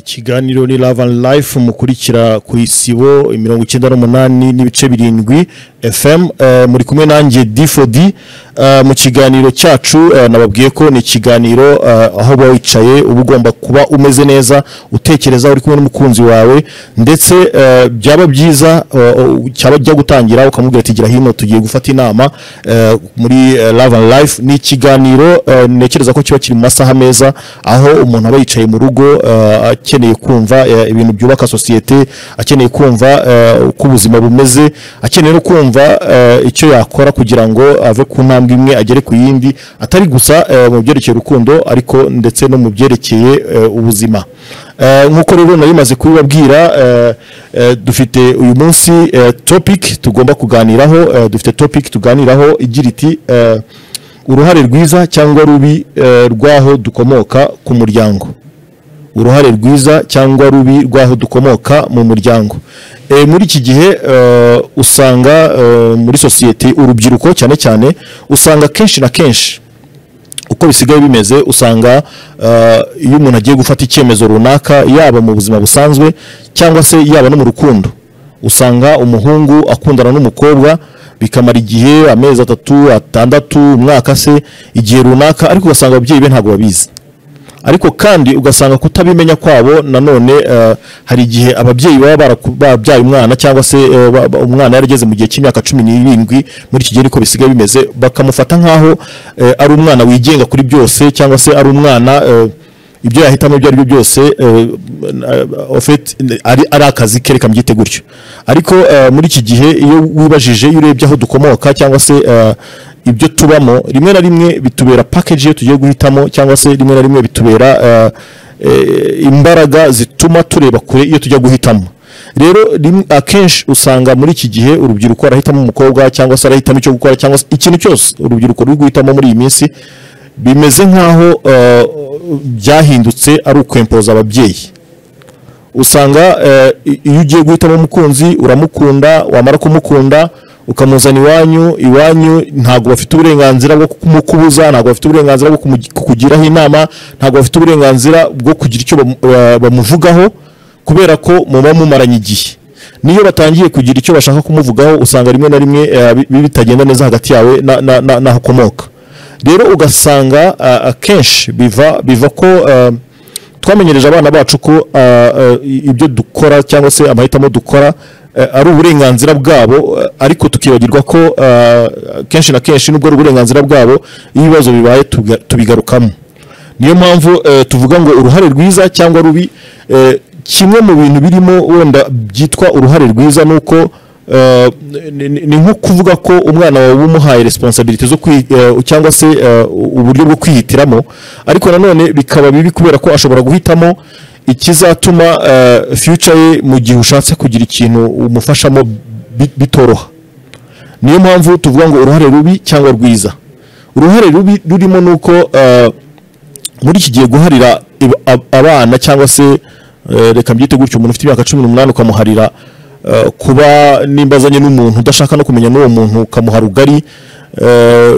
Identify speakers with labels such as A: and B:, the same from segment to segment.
A: ikiganiro ni love and life mukurikira ku isibo mirongo icyenda n'umunani n'ibice birindwi fm eh, muri kumwe nanjye d4d eh, mu kiganiro cyacu eh, nababwiye ko ni ikiganiro eh, aho uba wicaye uba ugomba kuba umeze neza utekereza uri kumwe n'umukunzi wawe ndetse eh, byaba byiza eh, u- cyaba jya gutangira ukamubwira ati gira hino tugiye gufata inama eh, muri eh, love and life ni ikiganiro eh, ntekereza ko kiba kiri mu masaha meza aho umuntu aba yicaye mu rugo eh, akeneye kumva eh, ibintu byubaka sosiyete akeneye kumva eh, uko ubuzima bumeze akeneye no kumva eh, icyo yakora kugira ngo ave ku ntambwe imwe agere ku yindi atari gusa eh, mu byerekeye urukundo ariko ndetse no mu byerekeye eh, ubuzima Eh, nk'uko rero nabimaze kubibabwira eh, eh, dufite uyu munsi eh, topic tugomba kuganiraho eh, dufite topic tuganiraho igira iti eh, uruhare rwiza cyangwa rubi eh, rw'aho dukomoka ku muryango uruhare rwiza cyangwa rubi rw'aho dukomoka mu muryango e, muri iki gihe eh, usanga eh, muri sosiyete urubyiruko cyane cyane usanga kenshi na kenshi uko bisigaye bimeze usanga eh, iyo umuntu agiye gufata icyemezo runaka yaba mu buzima busanzwe cyangwa se yaba no mu rukundo usanga umuhungu akundana n'umukobwa bikamara igihe amezi atatu atandatu umwaka se igihe runaka ariko ugasanga ababyeyi be ntabwo babizi ariko kandi ugasanga kutabimenya kwabo nanone eh, hari igihe ababyeyi baba baraku- babyaye umwana cyangwa se eh, ba- ba- umwana yarageze mu gihe cy'imyaka cumi n'irindwi muri iki gihe niko bisigaye bimeze bakamufata nk'aho eh, ari umwana wigenga kuri byose cyangwa se ari umwana eh, ibyo yahitamo ibyo ari byo byose eh, eh, en fait, ari ari akazi ke reka mbyite gutyo ariko eh, muri iki gihe iyo wibajije iyo urebye aho dukomoka cyangwa se eh, ibyo tubamo rimwe na rimwe bitubera package iyo tugiye guhitamo cyangwa se rimwe na rimwe bitubera eh, eh, imbaraga zituma tureba kure iyo tujya guhitamo rero rim- akenshi usanga muri iki gihe urubyiruko arahitamo umukobwa cyangwa se arahitamo icyo gukora cyangwa se ikintu cyose urubyiruko ruri guhitamo muri iyi minsi bimeze nk'aho eh, byahindutse ari ukwempoza ababyeyi usanga eh, i- iyo ugiye guhitamo umukunzi uramukunda wamara kumukunda ukamuzana iwanyu iwanyu ntabwo bafite uburenganzira bwo kumukubuza ntabwo bafite uburenganzira bwo kumugi- kukugiraho inama ntabwo bafite uburenganzira bwo kugira icyo bamu- ba- bamuvugaho kubera ko muba mumaranye igihe niyo batangiye kugira icyo bashaka kumuvugaho usanga rimwe na rimwe eh, bi- bi- bitagenda neza hagati yawe na- na- na- n'aho ukomoka rero ugasanga ah, akenshi biva biva ko ah, twamenyereje abana bacu ko ah, ah, i- ibyo dukora cyangwa se amahitamo dukora eh, ari uburenganzira bwabo eh, ariko tukibagirwa ko ah, kenshi na kenshi nubwo ari uburenganzira bwabo iyo ibibazo bibaye tubiga- tubigarukamo niyo mpamvu eh, tuvuga ngo uruhare rwiza cyangwa rubi eh, kimwe mu bintu birimo wenda byitwa uruhare rwiza ni uko eh, ni- ni ni nko kuvuga ko umwana wawe uba umuhaye resiponsabiriti zo kwi eh, cyangwa se eh, uburyo bwo kwihitiramo ariko nanone bikaba bibi kubera ko ashobora guhitamo ikizatuma eh, future ye mu gihe ushatse kugira ikintu umufashamo bi- bitoroha niyo mpamvu tuvuga ngo uruhare rubi cyangwa rwiza uruhare rubi rurimo ni uko eh, muri iki gihe guharira iba- ab- abana cyangwa se eh, reka mbyite gutyo umuntu ufite imyaka cumi n'umunani ukamuharira eh, kuba nimba azanye n'umuntu udashaka no kumenya n'uwo muntu ukamuha rugari eh,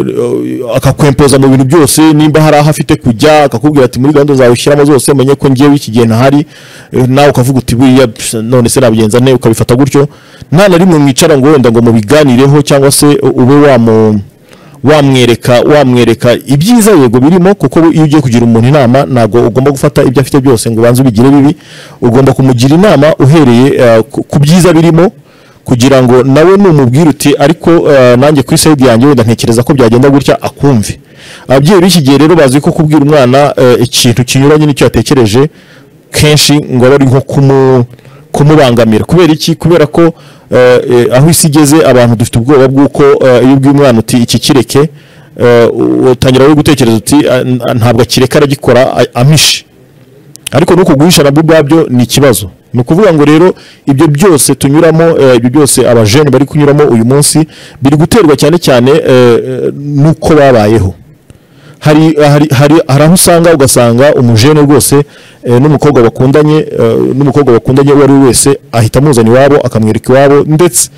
A: akakwempoza mu bintu byose nimba hari aho afite kujya akakubwira ati muri gahunda zawe ushyiramo zose menye ko ngewe iki gihe ntahari eh, nawe ukavuga uti buriya pff, none se nabigenza nte ukabifata gutyo nta na rimwe mwicara ngo wenda ngo mubiganireho cyangwa se ube wamu wamwereka wamwereka ibyiza yego birimo kuko iyo ugiye kugira umuntu inama ntabwo ugomba gufata ibyo afite byose ngo ubanze ubigire bibi ugomba kumugira inama uhereye eh, ku- ku byiza birimo kugira ngo nawe numubwire uti ariko eh, nanjye ku isayidi yanjye wenda ntekereza ko byagenda gutya akumve ababyeyi b'iki gihe rero bazi ko kubwira umwana eh, ikintu kinyuranye n'icyo yatekereje kenshi ngo abe ari nko kumu kumubangamira kubera iki kubera ko eh, eh, aho isi igeze abantu dufite ubwoba bw'uko eh, iyo ubwiye umwana uti iki kireke eh, utangira rero gutekereza uti "Ah, n- ah, ntabwo akireka aragikora a- amishe ariko nuko guhisha nabwo ubwabyo ni ikibazo ni ukuvuga ngo rero ibyo byose tunyuramo eh, ibyo byose abajene bari kunyuramo uyu munsi biri guterwa cyane cyane eh, eh, n'uko babayeho hari, hari, hari, hari aho usanga ugasanga umujene rwose eh, n'umukobwa bakundanye eh, n'umukobwa bakundanye uwo ari we wese ahita amuzana iwabo akamwereka iwabo ndetse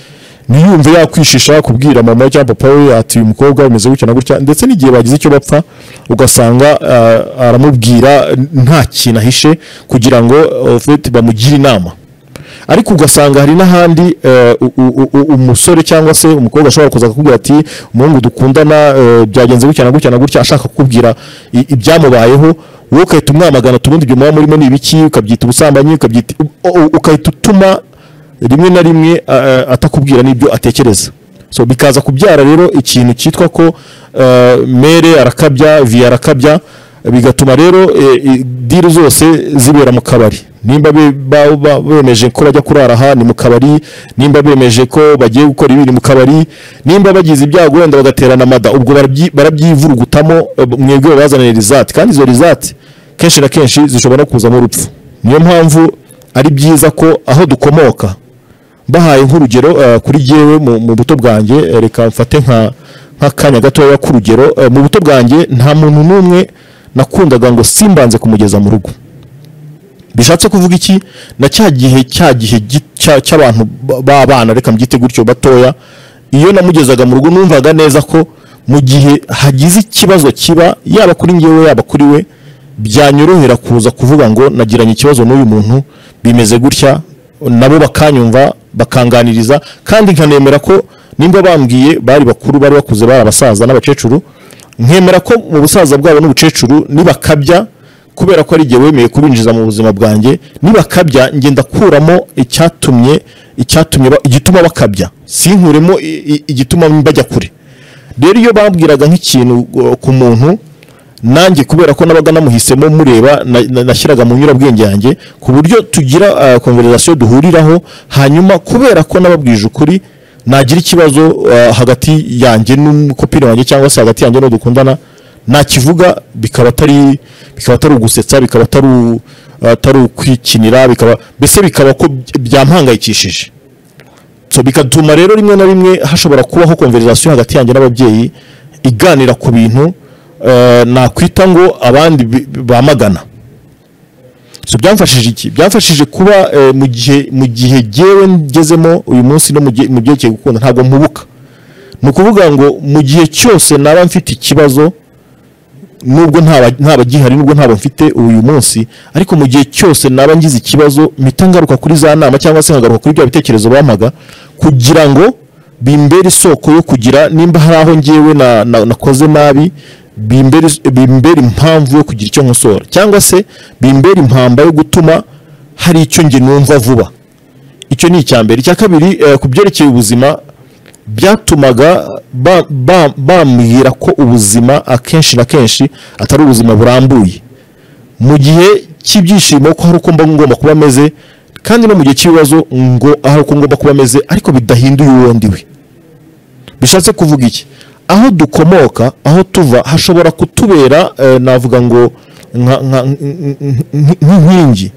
A: ntiyumve yakwishisha kubwira mama we cyangwa papa we ati uyu mukobwa umeze gutya na gutya ndetse n'igihe bagize icyo bapfa ugasanga ah, aramubwira nta kintu ahishe kugira ngo of course, bamugire inama ariko ugasanga hari n'ahandi eh, u- u- u- umusore cyangwa se umukobwa ashobora kuza akakubwira ati umuhungu dukundana eh, byagenze gutya na gutya na gutya ashaka kukubwira i- ibyamubayeho wowe ugahita umwamagana tubundi ibyo muba murimo ni ibiki ukabyita ubusambanyi ukabyita u- u- ugahita utuma rimwe na rimwe a- a- atakubwira n'ibyo atekereza so bikaza kubyara rero ikintu cyitwa ko eh, mere arakabya vi arakabya bigatuma rero eh, eh, diri zose zibera mu kabari nimba be- ba- ba- bemeje ko bajya kurara aha ni mu kabari nimba bemeje ko bagiye gukora ibi ni mu kabari nimba bagize ibyago wenda bagaterana amada ubwo barabyi- barabyivurugutamo eh, mwebwe babazanira rizati kandi izo rizati kenshi na kenshi zishobora no kuzamo urupfu niyo mpamvu ari byiza ko aho dukomoka bahaye nk'urugero eh, kuri jyewe mu mu buto bwanjye eh, reka mfate nka nk'akanya gatoya k'urugero eh, mu buto bwanjye nta muntu n'umwe nakundaga ngo simbanze kumugeza mu rugo bishatse kuvuga iki na cya gihe cya gihe gi- cya- cy'abantu ba- b'abana reka mbyite gutyo batoya iyo namugezaga mu rugo numvaga neza ko mu gihe hagize ikibazo kiba yaba kuri ngewe yaba kuri we byanyorohera kuza kuvuga ngo nagiranye ikibazo n'uyu muntu bimeze gutya nabo bakanyumva bakanganiriza kandi nkanemera ko nimba bambwiye bari bakuru bari bakuze bari abasaza n'abakecuru nkemera ko mu busaza bwabo n'ubucecuru nibakabya kubera ko ari igihe wemeye kubinjiza mu buzima bwanjye nibakabya njye ndakuramo icyatumye icyatumye ba- igituma bakabya sinkuremo i- i- igituma bajya kure rero iyo bambwiraga nk'ikintu uh, ku muntu nanjye kubera ko nabaga namuhisemo mureba na- na- nashyiraga mu nyurabwenge yanjye ku buryo tugira konverizasiyo duhuriraho hanyuma kubera ko nababwije ukuri nagira ikibazo uh, hagati yanjye n'umukopine wanjye cyangwa se hagati yanjye n'udukundana nakivuga bikaba atari bikaba atari ugusetsa bikaba atari u- atari ukwikinira bikaba mbese bikaba ko by- byampangayikishije so bigatuma rero rimwe na rimwe hashobora kubaho konverizasiyo hagati yanjye n'ababyeyi iganira ku bintu eh, nakwita ngo abandi bi- bi- bamagana so byamfashije iki byamfashije kuba eh, mu gihe mu gihe jyewe ngezemo uyu munsi no mu gihe- mu byerekeye gukunda ntabwo mpubuka ni ukuvuga ngo mu gihe cyose naba mfite ikibazo nubwo ntaba- ntaba gihari nubwo ntaba mfite uyu munsi ariko mu gihe cyose naba ngize ikibazo mpita ngaruka kuri za nama cyangwa se nkagaruka kuri bya bitekerezo bampaga kugira ngo bimbere isoko yo kugira nimba hari aho ngewe na- na- nakoze nabi bimbere bimbere impamvu yo kugira icyo nkosora cyangwa se bimbere impamba yo gutuma hari icyo nge numva vuba icyo ni icya mbere icya kabiri eh, ku byerekeye ubuzima byatumaga ba- ba- bambwira ko ubuzima akenshi na kenshi atari ubuzima burambuye mu gihe cy'ibyishimo ko hari uko mba ngomba kuba ameze kandi no mu gihe cy'ibibazo ngo hari uko ngomba kuba ameze ariko bidahinduye uwo ndiwe bishatse kuvuga iki aho dukomoka aho tuva hashobora kutubera eh, navuga ngo nka- nka- nk- nk'inkingi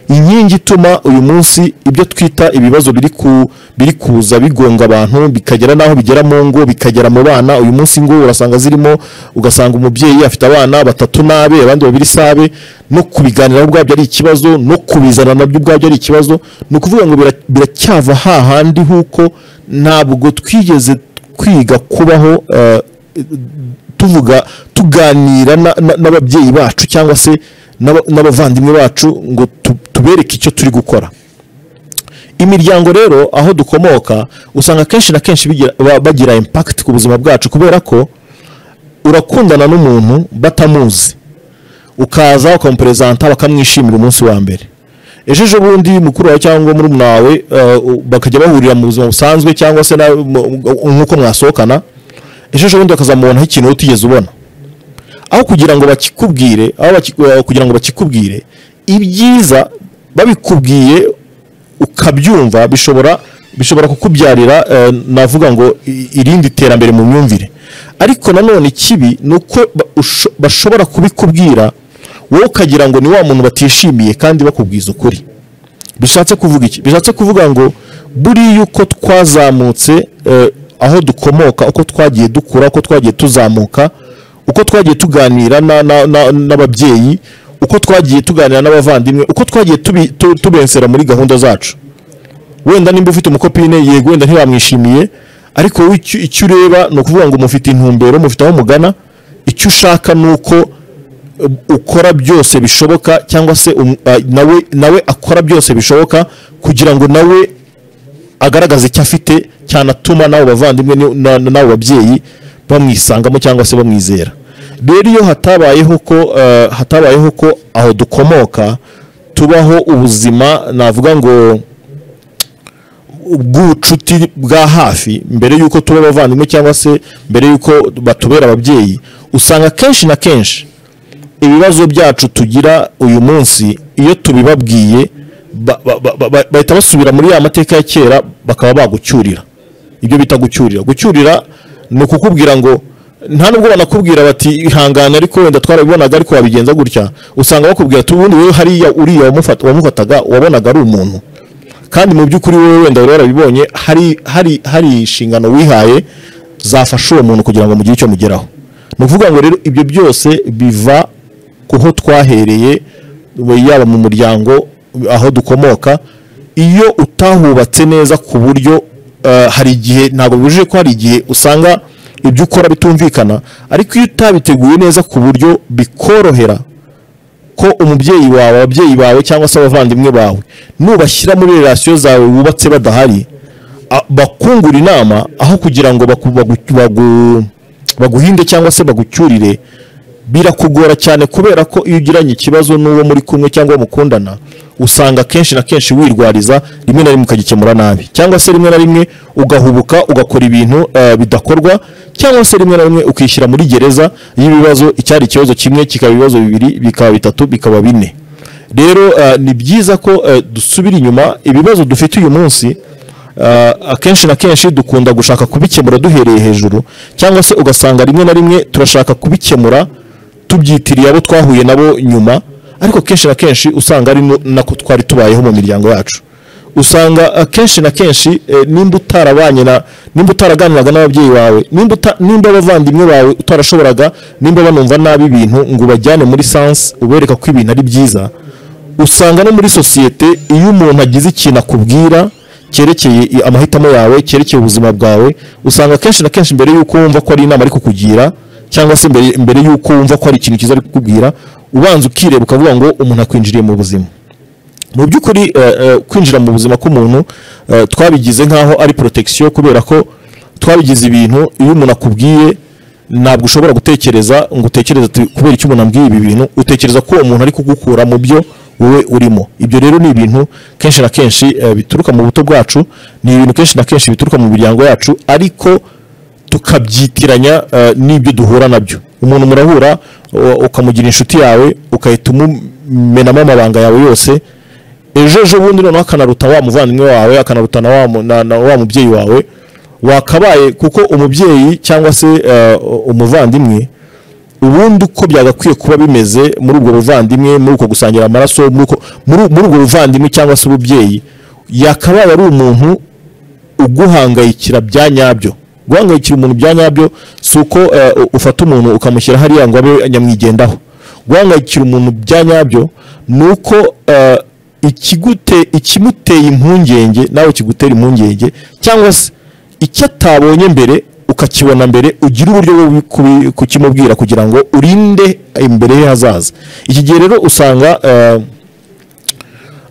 A: inkingi ituma uyu munsi ibyo twita ibibazo biri ku- biri kuza bigonga abantu bikagera n'aho bigera mu ngo bikagera mu bana uyu munsi ngo urasanga zirimo ugasanga umubyeyi afite abana batatu n'abe abandi babiri sabe no kubiganiraho ubwabyo ari ikibazo no kubizana nabyo ubwabyo ari ikibazo ni ukuvuga ngo bira- biracyava hahandi huko ntabwo twigeze kwiga kubaho eh, tuvuga tuganira na- na- n'ababyeyi bacu cyangwa se n'aba- n'abavandimwe bacu ngo tu- tubereke icyo turi gukora imiryango rero aho dukomoka usanga kenshi na kenshi bigira- ba- bagira impakiti ku buzima bwacu kubera ko urakundana n'umuntu batamuzi ukaza ukamuperezanta bakamwishimira umunsi wa mbere ejo ejo bundi mukuru wawe cyangwa muri wawe eh, u- bakajya bahurira mu buzima busanzwe cyangwa se na- mu- mu- nk'uko mwasohokana ejo ejo bundi bakazamubonaho ikintu wowe utigeze ubona aho kugira ngo bakikubwire aho baki- eh, kugira ngo bakikubwire ibyiza babikubwiye ukabyumva bishobora bishobora kukubyarira eh, navuga ngo i- irindi terambere mu myumvire ariko nanone ikibi ni uko ba- usho- bashobora kubikubwira wowe ukagira ngo ni wa muntu batishimiye kandi bakubwiza ukuri bishatse kuvuga iki bishatse kuvuga ngo buriya uko twazamutse eh, aho dukomoka uko twagiye dukura uko twagiye tuzamuka uko twagiye tuganira na- na- na- n'ababyeyi uko twagiye tuganira n'abavandimwe uko twagiye tubi- tu- tubensera muri gahunda zacu wenda nimba ufite umukopine yego wenda ntibamwishimiye ariko wowe icyo icyo ureba ni ukuvuga ngo mufite intumbero mufite aho mugana icyo ushaka ni uko eh, ukora byose bishoboka cyangwa se um- ah, nawe nawe akora byose bishoboka kugira ngo nawe agaragaza icyo afite cyanatuma n'abo bavandimwe ni- na- na- n'abo babyeyi bamwisangamo cyangwa se bamwizera rero iyo hatabayeho ko eh, hatabayeho ko aho dukomoka tubaho ubuzima navuga ngo bw'ubucuti bwa hafi mbere y'uko tuba abavandimwe cyangwa se mbere y'uko batubera ababyeyi usanga kenshi na kenshi ibibazo byacu tugira uyu munsi iyo tubibabwiye ba- ba- ba- ba- bahita basubira muri ya mateka ya kera bakaba bagucyurira ibyo bita gucyurira gucyurira ni ukukubwira ngo nta nubwo banakubwira bati ihangane ariko wenda twarabibonaga ariko wabigenza gutya usanga bakubwira ati ubundi wowe hariya uriya wamufata- wamufataga wabonaga ari umuntu kandi mu by'ukuri wowe wenda wari warabibonye hari hari hari inshingano wihaye zafasha uwo muntu kugira ngo mugire icyo mugeraho ni ukuvuga ngo rero ibyo byose biva kuho twahereye we- yaba mu muryango aho dukomoka iyo utahubatse neza ku buryo eh, hari igihe ntabwo bibujije ko hari igihe usanga ibyo ukora bitumvikana ariko iyo utabiteguye neza ku buryo bikorohera ko umubyeyi wawe ababyeyi bawe cyangwa se abavandimwe bawe nubashyira muri relasiyo zawe wubatse badahari a- bakungura inama aho kugira ngo baku- bagu- bagu- baguhinde cyangwa se bagucyurire birakugora cyane kubera ko iyo ugiranye ikibazo n'uwo muri kumwe cyangwa uwo mukundana usanga kenshi na kenshi wirwariza rimwe na rimwe ukagikemura nabi cyangwa se rimwe na rimwe ugahubuka ugakora ibintu eh, bidakorwa cyangwa se rimwe na rimwe ukishyira muri gereza y'ibibazo icyari ikibazo kimwe kikaba ibibazo bibiri bikaba bitatu bikaba bine rero eh, ni byiza ko eh, dusubira inyuma ibibazo dufite uyu munsi eh, akenshi na kenshi dukunda gushaka kubikemura duhereye hejuru cyangwa se ugasanga rimwe na rimwe turashaka kubikemura tubyitiriye abo twahuye nabo nyuma ariko kenshi na kenshi usanga ari nu- nako twari tubayeho mu miryango yacu usanga akenshi na kenshi eh, nimba utarabanye na nimba utaraganiraga n'ababyeyi bawe nimba uta- nimba abavandimwe bawe utarashoboraga nimba banumva nabi ibintu ngo ubajyane muri sansi ubereka ko ibintu ari byiza usanga no muri sosiyete iyo umuntu agize ikintu akubwira cyerekeye i- amahitamo yawe cyerekeye ubuzima bwawe usanga kenshi na kenshi mbere y'uko wumva ko ari inama ari kukugira cyangwa se mbere, mbere y'uko wumva ko hari ikintu cyiza ari kukubwira ubanza ukireba ukavuga ngo umuntu akwinjiriye mu buzima mu by'ukuri eh, eh, kwinjira mu buzima k'umuntu eh, twabigize nk'aho ari protection kubera ko twabigize ibintu iyo umuntu akubwiye ntabwo ushobora gutekereza ngo utekereze ati, kubera icyo umuntu ambwiye ibi bintu utekereza ko uwo muntu ari kugukura mu byo wowe urimo ibyo rero ni ibintu kenshi na kenshi eh, bituruka mu buto bwacu ni ibintu kenshi na kenshi bituruka mu miryango yacu ariko tukabyitiranya eh, n'ibyo duhura nabyo umuntu murahura u- ukamugira inshuti yawe ukahita umumenamo amabanga yawe yose ejo ejo bundi noneho akanaruta wa muvandimwe wawe akanaruta na wa mu- na- na wa mubyeyi wawe wakabaye kuko umubyeyi cyangwa se eh, umuvandimwe ubundi uko byagakwiye kuba bimeze muri ubwo buvandimwe muri uko gusangira amaraso muri uko- muri- muri ubwo buvandimwe cyangwa se ububyeyi yakabaye ari umuntu uguhangayikira bya nyabyo guhangayikira umuntu bya nyabyo si uko eh, u- ufata umuntu ukamushyira hariya ngo abe nyamwigendaho guhangayikira umuntu bya nyabyo ni uko eh, ikigute ikimuteye impungenge nawe kigutera impungenge cyangwa se icyo atabonye mbere ukakibona mbere ugira uburyo bwo kubi- kukimubwira kugira ngo urinde imbere ye hazaza iki gihe rero usanga eh,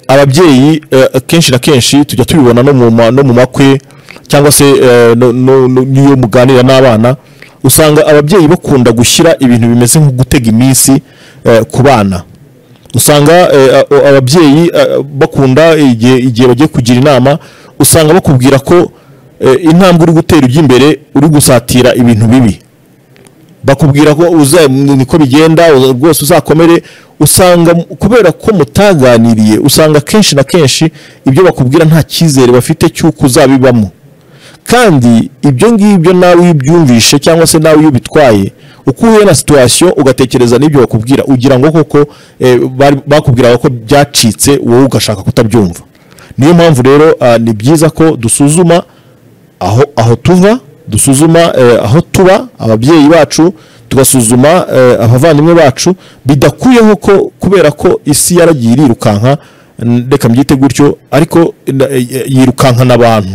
A: ababyeyi eh, kenshi na kenshi tujya tubibona no mu ma- no mu makwe cyangwa se eh, no- no- no- n'iyo muganira n'abana usanga ababyeyi bakunda gushyira ibintu bimeze nko gutega iminsi eh, ku bana usanga eh, a- ababyeyi eh, bakunda igihe igihe bagiye kugira inama usanga bakubwira ko eh, intambwe uri gutera ujya imbere uri gusatira ibintu bibi bakubwira ko uza niko bigenda uza- rwose uzakomere usanga m- kubera ko mutaganiriye usanga kenshi na kenshi ibyo bakubwira nta cyizere bafite cy'uko uzabibamo kandi ibyo ngibyo nawe iyo ubyumvishe cyangwa se nawe iyo ubitwaye uko uhuye na situwasiyo ugatekereza n'ibyo bakubwira ugira ngo koko eh, bari- bakubwiraga ko byacitse wowe ugashaka kutabyumva niyo mpamvu rero ah, ni byiza ko dusuzuma aho aho tuva dusuzuma eh, aho tuba ababyeyi bacu tugasuzuma eh, abavandimwe bacu bidakuyeho ko kubera ko isi yaragiye irirukanka N- reka mbyite gutyo ariko na- eh, yirukankana abantu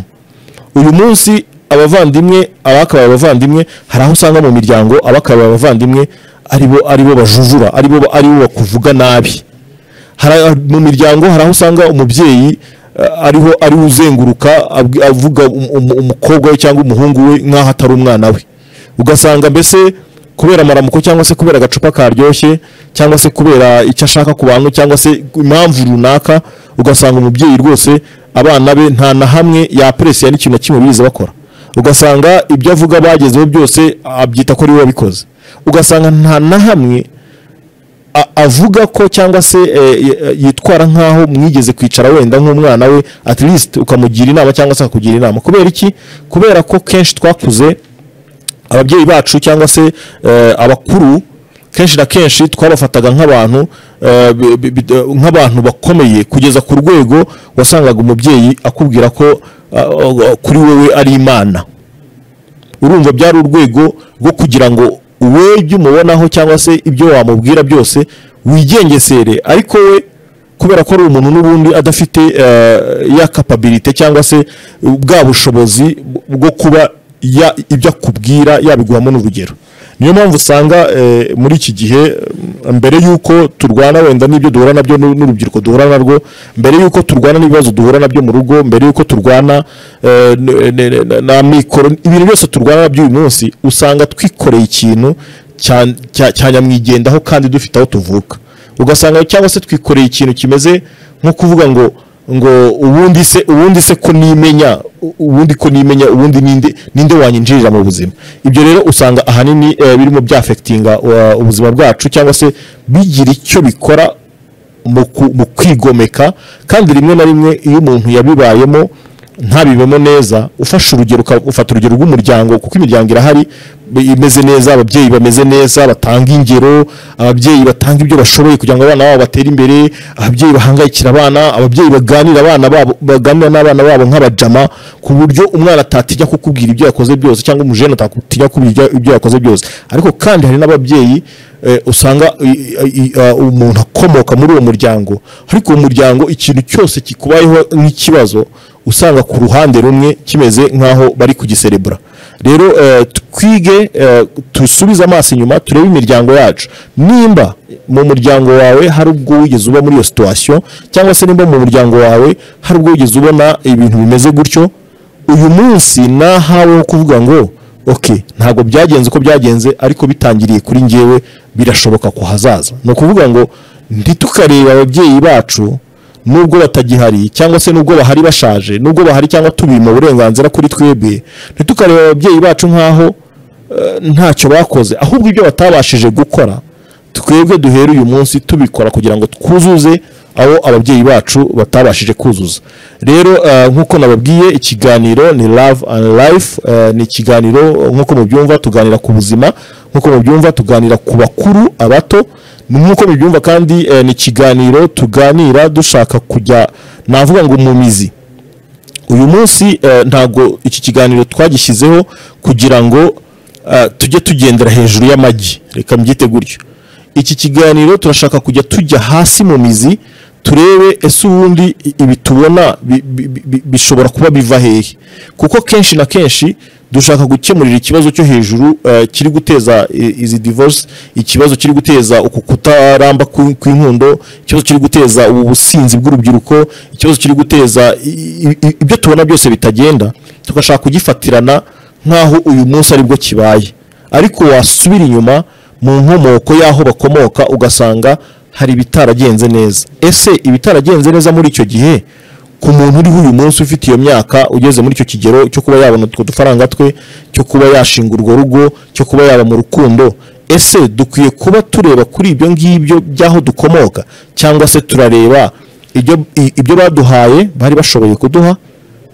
A: uyu munsi abavandimwe abakabaye abavandimwe hari aho usanga mu miryango abakabaye abavandimwe aribo aribo bajujura aribo aribo bakuvuga nabi Hari aho- mu miryango hari aho usanga umubyeyi eh, ariho ariwe uzenguruka abwi- avuga um- um- umukobwa we cyangwa umuhungu we nk'aho atari umwana we ugasanga mbese kubera amaramuko cyangwa se kubera agacupa karyoshye cyangwa se kubera icyo ashaka ku bantu cyangwa se impamvu runaka ugasanga umubyeyi rwose abana be nta na hamwe yaperesiya n'ikintu na kimwe biza bakora ugasanga ibyo avuga bagezeho byose abyita ko ari we wabikoze ugasanga nta na hamwe a- avuga ko cyangwa se eh, y- eh, yitwara nk'aho mwigeze kwicara wenda nk'umwana we at least ukamugira inama cyangwa se akakugira inama kubera iki kubera ko kenshi twakuze ababyeyi bacu cyangwa se eh, abakuru kenshi na kenshi twabafataga nk'abantu eh, bi- bi- bi- eh, nk'abantu bakomeye kugeza ku rwego wasangaga umubyeyi akubwira ko ah, ah, kuri wowe ari imana urumva byari urwego rwo kugira ngo we ibyo umubonaho cyangwa se ibyo wamubwira byose wigengesere ariko we kubera ko ari umuntu n'ubundi adafite eh, ya kapabilite cyangwa se bwa bushobozi bwo kuba ya- ibyo akubwira yabiguhamo n'urugero niyo mpamvu usanga eh, muri iki gihe mm, mbere y'uko turwana wenda n'ibyo duhura nabyo n'u- n'urubyiruko duhura narwo mbere y'uko turwana n'ibibazo duhura nabyo mu rugo mbere y'uko turwana eh, n- n- n- n'amikoro ibintu byose turwana nabyo uyu munsi usanga twikoreye ikintu cya- cya- cyanyamwigendaho kandi dufite aho tuvuka ugasanga cyangwa se twikoreye ikintu kimeze nko kuvuga ngo ngo ubundi se ubundi se ko nimenya u- ubundi ko nimenya ubundi ninde ninde wanyinjirira mu buzima ibyo rero usanga ahanini eh, birimo byafekitinga ubuzima bwacu cyangwa se bigira icyo bikora mu ku- mu kwigomeka kandi rimwe na rimwe iyo umuntu yabibayemo ntabibemo neza ufashe urugero uka- ufata urugero rw'umuryango kuko imiryango irahari b- imeze neza ababyeyi bameze neza batanga ingero ababyeyi batanga ibyo bashoboye kugira ngo abana babo batere imbere ababyeyi bahangayikira abana ababyeyi baganira abana babo baganira n'abana babo nk'abajama ku buryo umwana atatinya kukubwira ibyo yakoze byose cyangwa umujene atatinya kukubwira ibyo yakoze byose ariko kandi hari n'ababyeyi eh, usanga i- i- i- ah, umuntu akomoka muri uwo muryango ariko uwo muryango ikintu cyose kikubayeho nk'ikibazo usanga ku ruhande rumwe kimeze nk'aho bari kugiserebura rero eh, twige eh, dusubize amaso inyuma turebe imiryango yacu nimba mu muryango wawe hari ubwo wigeze uba muri iyo situwasiyo cyangwa se nimba mu muryango wawe hari ubwo wigeze ubona ibintu bimeze gutyo uyu munsi nahaweho kuvuga ngo ok ntabwo byagenze uko byagenze ariko bitangiriye kuri njyewe birashoboka ku hazaza ni ukuvuga ngo ntitukareba ababyeyi bacu nubwo batagihari cyangwa se nubwo bahari bashaje nubwo bahari cyangwa tubima uburenganzira kuri twebwe ntitukareba ababyeyi bacu nk'aho eh, ntacyo bakoze ahubwo ibyo batabashije gukora twebwe duhere uyu munsi tubikora kugira ngo twuzuze aho ababyeyi bacu batabashije kuzuza rero eh, nk'uko nababwiye ikiganiro ni love and life eh, ni ikiganiro eh, nk'uko mubyumva tuganira ku buzima nk'uko mubyumva tuganira ku bakuru abato nk'uko mubyumva kandi eh, ni ikiganiro tuganira dushaka kujya navuga ngo mu mizi uyu munsi eh, ntabwo iki kiganiro twagishyizeho kugira ngo eh, tujye tugendera hejuru y'amagi reka mbyite gutyo iki kiganiro turashaka kujya tujya hasi mu mizi turebe ese ubundi i- ibi tubona bi- bi- bi- bishobora kuba biva hehe kuko kenshi na kenshi dushaka gukemurira ikibazo cyo hejuru eh, kiri guteza i- izi divorce ikibazo kiri guteza uku kutaramba kwi- kw'inkundo ikibazo kiri guteza ubu businzi bw'urubyiruko ikibazo kiri guteza i- i- i- ibyo tubona byose bitagenda tugashaka kugifatirana nk'aho uyu munsi aribwo kibaye ariko wasubira inyuma mu nkomoko y'aho bakomoka ugasanga hari ibitaragenze neza ese ibitaragenze neza muri icyo gihe ku muntu uriho uyu munsi ufite iyo myaka ugeze muri icyo kigero cyo kuba yabona utwo dufaranga twe cyo kuba yashinga urwo rugo cyo kuba yaba mu rukundo ese dukwiye kuba tureba kuri ibyo ngibyo by'aho dukomoka cyangwa se turareba ibyo i- ibyo baduhaye bari bashoboye kuduha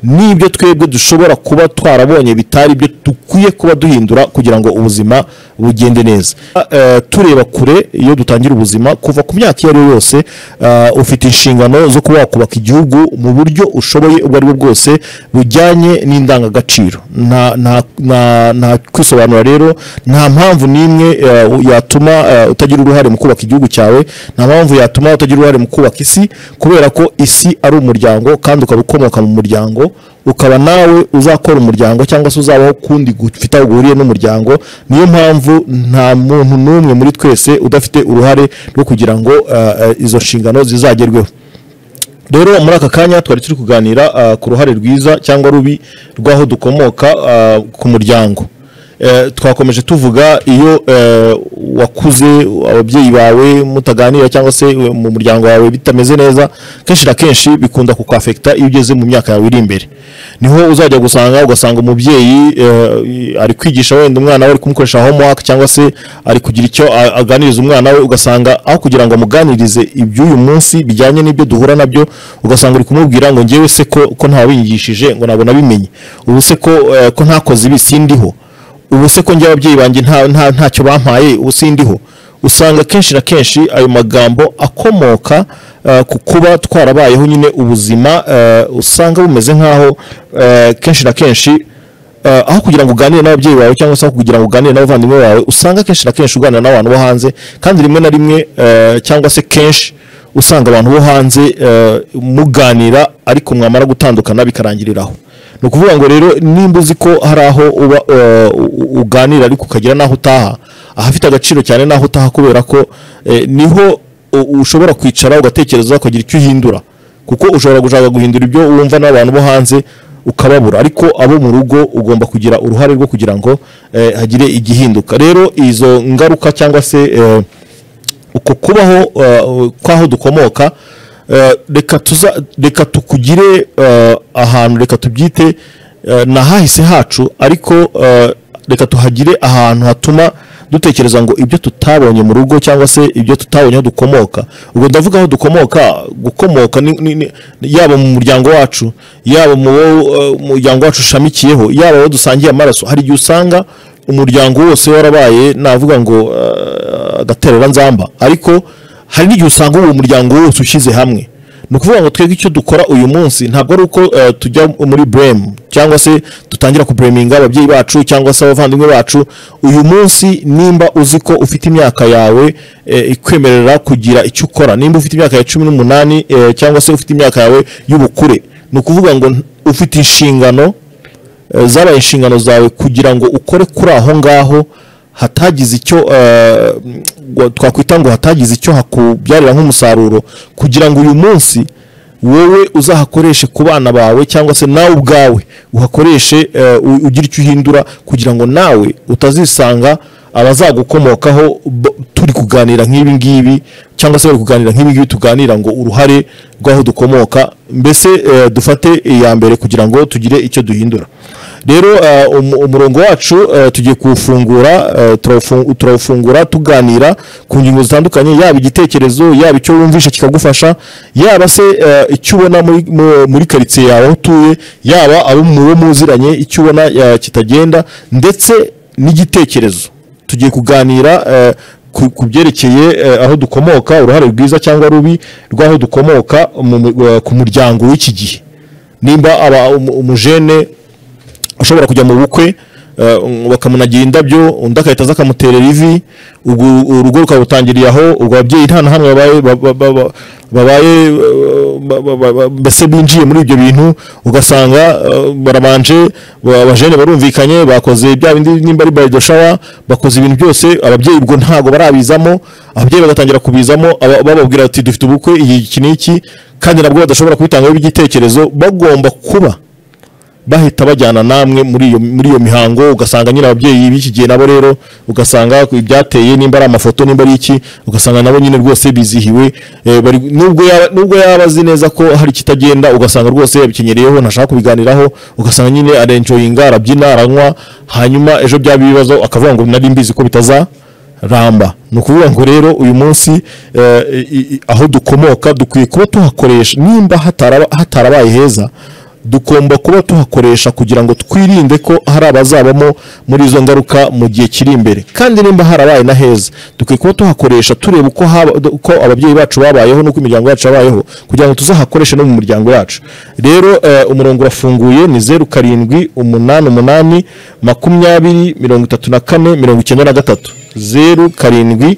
A: n'ibyo twebwe dushobora kuba twarabonye bitari ibyo dukwiye kuba duhindura kugira ngo ubuzima bugende neza Eh, tureba kure iyo dutangira ubuzima kuva ku myaka iyo ari yo yose eh, ufite inshingano zo kuba wakubaka igihugu mu buryo ushoboye ubwo ari bwo bwose bujyanye n'indangagaciro nta nta nta- nta kwisobanura rero nta mpamvu n'imwe eh, yatuma eh, utagira uruhare mu kubaka igihugu cyawe nta mpamvu yatuma utagira uruhare mu kubaka isi kubera ko isi ari umuryango kandi ukaba ukomoka mu muryango ukaba nawe uzakora umuryango cyangwa se uzabaho kundi gufite aho guhuriye n'umuryango niyo mpamvu nta muntu n'umwe muri twese udafite uruhare rwo kugira ngo eh, eh, izo nshingano zizagerweho rero muri aka kanya twari turi kuganira ah, ku ruhare rwiza cyangwa rubi rw'aho dukomoka ah, ku muryango Eh, twakomeje tuvuga iyo eh, wakuze ababyeyi bawe mutaganira cyangwa se eh, mu muryango wawe bitameze neza kenshi na kenshi bikunda kukwafekita iyo ugeze mu myaka yawe iri imbere niho uzajya gusanga ugasanga umubyeyi eh, ari kwigisha wenda umwana we ari kumukoresha homework cyangwa se ari kugira icyo a- aganiriza umwana we ugasanga aho kugira ngo amuganirize iby'uyu munsi bijyanye n'ibyo duhura nabyo ugasanga uri kumubwira ngo ngewe se ko ko ntawabigishije ngo ntabwo nabimenye ubu se ko eh, ko ntakoze ibi sindiho ubu se ko njye ababyeyi banjye nta nta- ntacyo bampaye ubu sindiho usanga kenshi na kenshi ayo magambo akomoka eh, ku kuba twarabayeho nyine ubuzima eh, usanga bumeze nk'aho eh, kenshi na kenshi eh, aho kugira ngo uganire n'ababyeyi bawe cyangwa se aho kugira ngo uganire n'abavandimwe bawe usanga kenshi na kenshi uganira n'abantu bo hanze kandi rimwe na rimwe eh, cyangwa se kenshi usanga abantu bo hanze eh, muganira ariko mwamara gutandukana bikarangiriraho ni ukuvuga ngo rero nimba uzi ko hari aho uba eh, u- u- uganira ariko ukagera n'aho utaha ahafite agaciro cyane n'aho utaha kubera ko eh, niho u- ushobora kwicara ugatekereza ukagira icyo uhindura kuko ushobora gushaka guhindura ibyo wumva n'abantu bo hanze ukababura ariko abo mu rugo ugomba kugira uruhare rwo kugira ngo eh, hagire igihinduka rero izo ngaruka cyangwa se eh, uko kubaho uh, kwaho dukomoka uh, reka tuza reka tukugire uh, ahantu reka tubyite uh, na hahise hacu ariko uh, reka tuhagire ahantu hatuma dutekereza ngo ibyo tutabonye mu rugo cyangwa se ibyo tutabonye aho dukomoka ubwo ndavuga aho dukomoka gukomoka ni, ni, ni, yaba mu muryango wacu yaba mu bo, uh, muryango wacu ushamikiyeho yaba abo dusangiye amaraso hari igihe usanga umuryango wose warabaye navuga ngo uh, agaterera nzamba ariko hari n'igihe usanga uwo muryango wose ushyize hamwe ni ukuvuga ngo twebwe icyo dukora uyu munsi ntabwo ari uko eh, tujya muri buremu cyangwa se dutangira kubureminga ababyeyi bacu cyangwa se abavandimwe bacu uyu munsi nimba uzi ko ufite imyaka yawe eh, ikwemerera kugira icyo ukora nimba ufite imyaka ya cumi n'umunani eh, cyangwa se ufite imyaka yawe y'ubukure ni ukuvuga ngo ufite inshingano eh, zabaye inshingano zawe kugira ngo ukore kuri aho ngaho hatagize icyo eh, ngo- twakwita ngo hatagize icyo hakubyarira nk'umusaruro kugira ngo uyu munsi wowe uzahakoreshe ku bana bawe cyangwa se nawe ubwawe uhakoreshe eh, u- ugire icyo uhindura kugira ngo nawe utazisanga abazagukomokaho bo- turi kuganira nk'ibi ngibi cyangwa se bari kuganira nk'ibi ngibi tuganira ngo uruhare rw'aho dukomoka mbese eh, dufate iya mbere kugira ngo tugire icyo duhindura rero eh, umu- umurongo wacu eh, tugiye kuwufungura eh, turawufu- turawufungura tuganira ku ngingo zitandukanye yaba igitekerezo yaba icyo wumvishe kikagufasha yaba se eh, icyo ubona muri- mu- muri karitsiye yawe aho utuye yaba abo mu bo muziranye icyo ubona eh, kitagenda ndetse n'igitekerezo tugiye kuganira eh, ku- ku byerekeye eh, aho dukomoka uruhare rwiza cyangwa rubi rw'aho dukomoka mu- mu- eh, ku muryango w'iki gihe nimba aba umu- umujene ushobora kujya mu bukwe eh, um, bakamunagira indabyo undi agahita aza akamuterera ivi ubwo urugo rukabutangiriye aho ubwo ababyeyi nta na hamwe babaye ba- ba- ba- ba- babaye eh, ba- ba- ba- ba- mbese binjiye muri ibyo bintu ugasanga eh, barabanje ba- abajene barumvikanye bakoze bya bindi nimba ari barido shawa bakoze ibintu byose ababyeyi ubwo ntabwo barabizamo ababyeyi bagatangira kubizamo aba- bababwira ati dufite ubukwe iyi iki n'iki kandi nabwo badashobora kubitangaho igitekerezo bagomba kuba bahita bajyana namwe muri iyo muri iyo mihango ugasanga nyine ababyeyi b'iki gihe nabo rero ugasanga ibyateye nimba ari amafoto nimba ari iki ugasanga nabo nyine rwose bizihiwe eh, bari nubwo yaba nubwo yaba azi neza ko hari ikitagenda ugasanga rwose yabikenyeriyeho ntashaka kubiganiraho ugasanga nyine arenjoyinga arabyina aranywa hanyuma ejo byaba ibibazo akavuga ngo nari mbizi ko bitaza ramba ni ukuvuga ngo rero uyu munsi eh, i- i- aho dukomoka dukwiye kuba tuhakoresha nimba hataraba- hatarabaye heza dugomba kuba tuhakoresha kugira ngo twirinde ko hari abazabamo muri izo ngaruka mu gihe kiri imbere kandi nimba harabaye na heza dukwiye kuba tuhakoresha tureba uko haba- uko ababyeyi bacu babayeho n'uko imiryango yacu yabayeho kugira ngo tuzahakoreshe no mu muryango yacu rero eh, umurongo urafunguye ni zeru karindwi umunani umunani makumyabiri mirongo itatu na kane mirongo icyenda na gatatu zeru karindwi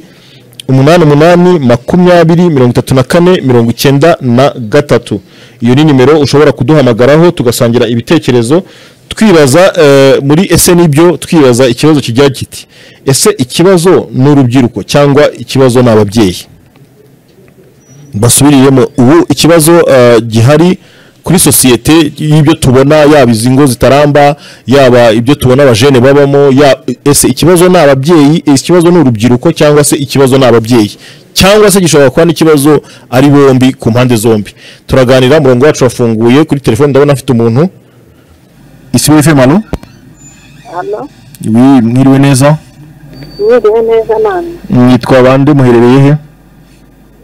A: umunani umunani makumyabiri mirongo itatu na kane mirongo icyenda na gatatu iyo ni nimero ushobora kuduhamagaraho tugasangira ibitekerezo twibaza eh, muri ese nibyo twibaza ikibazo kijya kiti ese ikibazo ni urubyiruko cyangwa ikibazo ni ababyeyi basubiriyemo ubu ikibazo eh, gihari kuri sosiyete y'ibyo tubona yaba izi ngo zitaramba yaba ibyo tubona abajene babamo ya- ese ikibazo ni ababyeyi ese ikibazo ni urubyiruko cyangwa se ikibazo ni ababyeyi cyangwa se gishobora kuba n'ikibazo ari bombi ku mpande zombi turaganira umurongo wacu wafunguye kuri telefone ndabona afite umuntu isibo efemu alo
B: Hano,
A: mwiriwe neza
B: mwiriwe neza namwe.
A: mwitwa bande muherereye he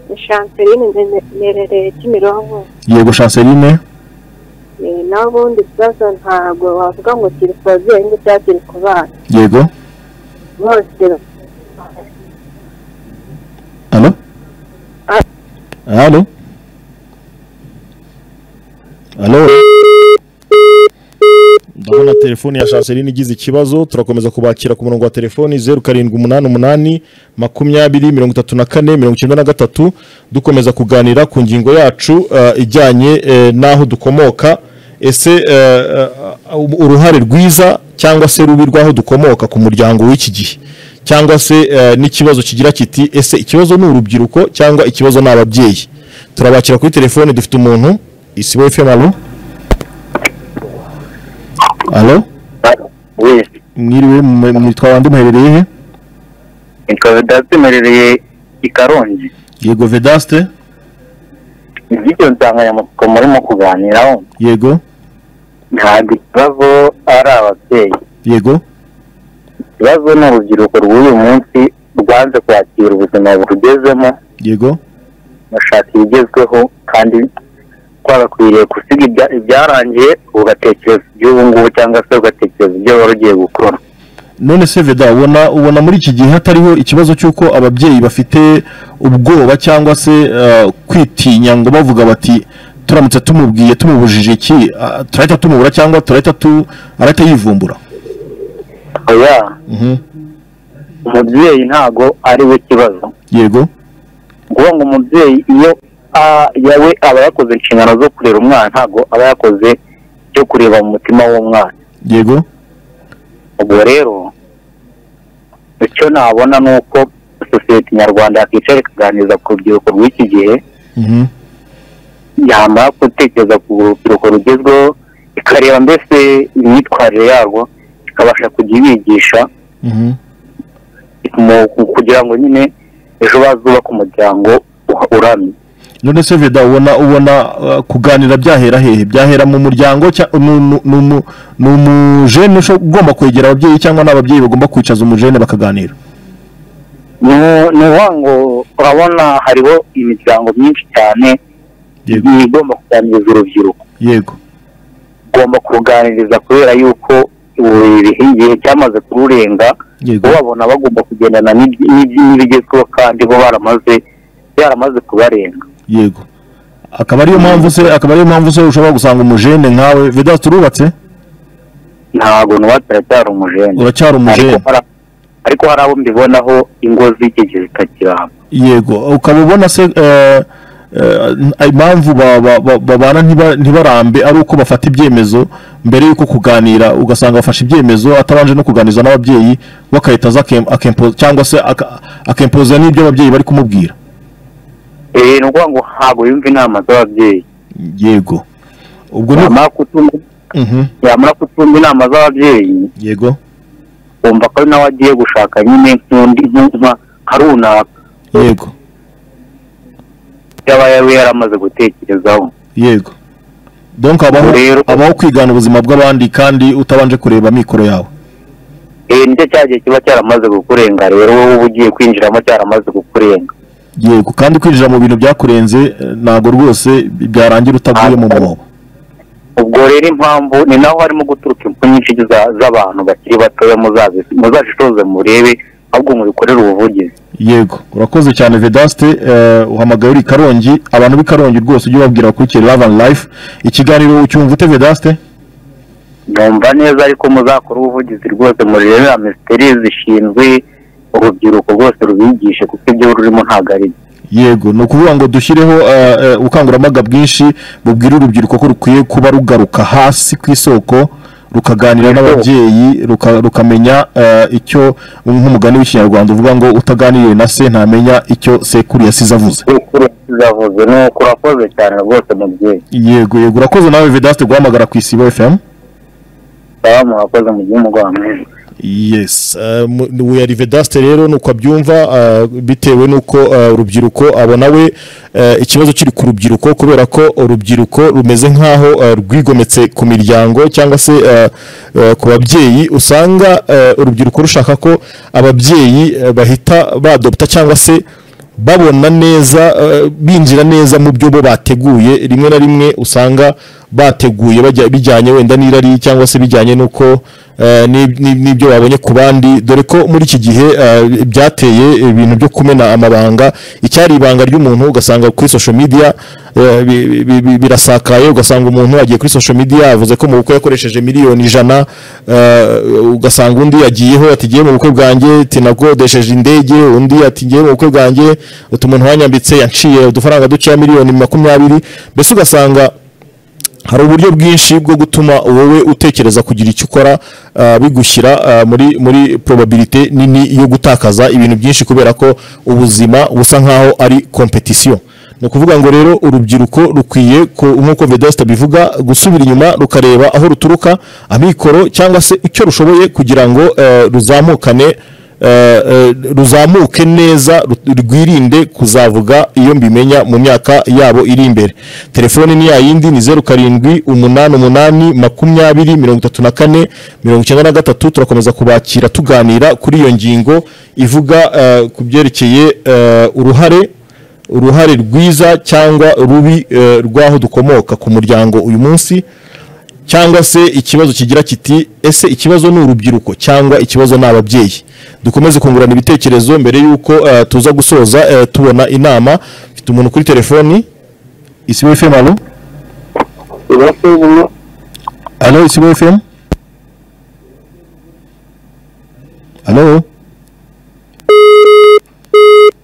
B: Ni Chanceline nde- nerereye Kimironko.
A: yego chanceline
B: Eh, Naho ubundi ikibazo ntabwo wavuga ngo kiri ku babyeyi ngo cyangwa kiri ku bana.
A: yego
B: Bose
A: Allô
B: Ah.
A: Allô Allô ndabona telefoni ya chanceline igize ikibazo turakomeza kubakira ku murongo wa telefoni zeru karindwi umunani umunani makumyabiri mirongo itatu na kane mirongo icyenda na gatatu dukomeza kuganira ku ngingo yacu eh, ijyanye eh, n'aho dukomoka ese eh, eh, uruhare rwiza cyangwa se rubi rw'aho dukomoka ku muryango w'iki gihe cyangwa se eh, n'ikibazo kigira kiti ese ikibazo ni urubyiruko cyangwa ikibazo ni ababyeyi turabakira kuri telefone dufite umuntu isibo fm alo alo
C: Oui,
A: mwiriwe mwe- mwitwa bande muherereye he
C: nitwa Vedaste mperereye i Karongi.
A: yego vedaste
C: Ni by'ibyo nsanganyamatsiko murimo kuganiraho
A: yego
C: ntabwo ikibazo ari ababyeyi
A: yego
C: ikibazo ni urubyiruko rw'uyu munsi rwanze kwakira ubuzima burugezemo
A: yego
C: bashaka ibigezweho kandi twagakwiriye gusiga ibya- ibyarangiye ugatekereza iby'ubu ngubu cyangwa se ugatekereza ibyo wari ugiye gukora
A: none se veda ubona ubona muri iki gihe hatariho ikibazo cy'uko ababyeyi bafite ubwoba cyangwa se eh, kwitinya ngo bavuga bati turamutse tumubwiye tumubujije iki ah, turahita tumubura cyangwa turahita tu arahita yivumbura
C: oya umubyeyi ntago ari we kibazo
A: yego
C: kuvuga ngo umubyeyi iyo a- yawe aba yakoze inshingano zo kurera umwana ntabwo aba yakoze cyo kureba mu mutima w'umwana
A: yego
C: ubwo rero icyo nabona ni uko sosiyete nyarwanda yakicara ikaganiriza ku rubyiruko rw'iki gihe
A: Mhm.
C: yamara gutekereza ku rubyiruko rugezweho ikareba mbese imyitwarire yarwo ikabasha kujya ibigisha
A: Mhm.
C: mu- kugira ngo nyine ejo bazubake umuryango uha- uramye
A: none se veda ubona ubona eh, kuganira byahera hehe byahera mu muryango cya- nu- nu- nu- nu- ni umujene usho- ugomba kwegera ababyeyi cyangwa ni ababyeyi bagomba kwicaza umujene bakaganira
C: ni ukuvuga ngo urabona hariho imiryango myinshi cyane
A: yego
C: igomba kuganiriza urubyiruko
A: yego
C: ugomba kuruganiriza kubera yuko ubu igihe cyamaze kururenga
A: yego
C: babona bagomba kugendana n'ibyi- n'ibyi- n'ibigezweho kandi bo baramaze byaramaze kubarenga
A: yego akaba ariyo mpamvu se akaba ariyo mpamvu se ushobora gusanga umujene nkawe veda turubatse
C: ntabwo n'uwataracyari umujene
A: uracyari
C: ariko
A: umujene
C: hari- ariko hari abo mbibonaho ingo z'iki gihe zitakiramba
A: yego ukaba ubona se eh, eh, impamvu ba- ba- ba- babana ntiba- ntibarambe ari uko bafata ibyemezo mbere y'uko kuganira ugasanga bafashe ibyemezo atabanje no kuganiza n'ababyeyi we agahita aza akem- akempo- cyangwa se aka- akempoza n'ibyo ababyeyi bari kumubwira
C: Eh, ni ukuvuga ngo ntabwo yumva inama z'ababyeyi
A: yego ubwo ni
C: yamara kutumva
A: Mhm,
C: yamara kutumva inama z'ababyeyi
A: yego
C: wumva ko ari nawe agiye gushaka nyine nk'undi nk'inka nka runaka
A: yego
C: yaba yari yaramaze gutekerezaho
A: yego donc habaho
C: Rero-
A: habaho kwigana ubuzima bw'abandi kandi utabanje kureba amikoro yawe
C: eh nicyo cya gihe kiba cyaramaze kukurenga rero wowe uba ugiye kwinjiramo cyaramaze kukurenga
A: yego kandi kwinjira mu bintu byakurenze eh, ntabwo rwose byarangira utaguye mu mwobo
C: ubwo rero impamvu ni naho harimo guturuka impfu nyinshi za- z'abantu bakiri batoya muzazi- muzazishoze murebe ahubwo mubikorere ubuvugizi
A: yego urakoze cyane vedaste eh, uhamagaye uri i karongi abantu b'i karongi rwose ujye ubabwira bakurikire ravani life ikiganiro ucyumva ute vedaste
C: numva neza ariko muzakore ubuvugizi rwose murebe minisiteri zishinzwe urubyiruko rwose rubigishe kuko ibyo rurimo ntabwo ari byo
A: yego ni ukuvuga ngo dushyireho eh, eh, ubukangurambaga bwinshi bubwira urubyiruko ko rukwiye kuba rugaruka hasi ku isoko rukaganira n'ababyeyi ruka- rukamenya eh, icyo nk'umugani w'ikinyarwanda uvuga ngo utaganiriye na se ntamenya icyo sekuru yasize avuze
C: sekuru zavuze ni uko urakoze cyane rwose mubyeyi
A: yego yego urakoze nawe vedaste guhamagara ku isibo efemu
C: salamu urakoze mu gihe umugoroba mwiza
A: yes we ari vedaste rero nuko abyumva uh, bitewe nuko uh, urubyiruko abona we uh, ikibazo kiri ku rubyiruko kubera ko urubyiruko rumeze nkaho uh, rwigometse ku miryango cyangwa se uh, uh, ku babyeyi usanga uh, urubyiruko rushaka ko ababyeyi uh, bahita badopta cyangwa se babona neza eh, binjira neza mu byo bo bateguye rimwe na rimwe usanga bateguye bajya- bijyanye wenda n'irari cyangwa se bijyanye n'uko eh, ni- ni- n'ibyo babonye ku bandi dore ko muri iki gihe eh, byateye ibintu byo kumena amabanga icyari ibanga ry'umuntu ugasanga kuri social media eh, bi- bi- bi- birasakaye ugasanga umuntu agiye kuri social media yavuze ko mu bukwe yakoresheje miliyoni ijana eh, ugasanga undi yagiyeho ati ngiye mu bukwe bwanjye tinakodesheje indege undi ati ngiye mu bukwe bwanjye utu muntu wanyambitse yanciye udufaranga dukeya miliyoni makumyabiri mbese ugasanga hari uburyo bwinshi bwo gutuma wowe utekereza kugira icyo ukora ah, bigushyira ah, muri muri probabilite nini yo gutakaza ibintu byinshi kubera ko ubuzima busa nkaho ari competition ni ukuvuga ngo rero urubyiruko rukwiye ku- nk'uko Vedaste bivuga gusubira inyuma rukareba aho ruturuka amikoro cyangwa se icyo rushoboye kugira ngo eh, ruzamukane eh, eh, ruzamuke neza ru- rwirinde kuzavuga iyo mbimenya mu myaka yabo iri imbere telefoni ni yayindi ni zeru karindwi umunani umunani makumyabiri mirongo itatu na kane mirongo icyenda na gatatu turakomeza kubakira tuganira kuri iyo ngingo ivuga eh, ku byerekeye eh, uruhare uruhare rwiza cyangwa rubi eh, rw'aho dukomoka ku muryango uyu munsi cyangwa se ikibazo kigira kiti ese ikibazo ni urubyiruko cyangwa ikibazo ni ababyeyi dukomeze kungurana ibitekerezo mbere y'uko eh, tuza gusoza eh, tubona inama mfite umuntu kuri telefoni isibo fm alo
D: urasubimo
A: alo isibo fm alo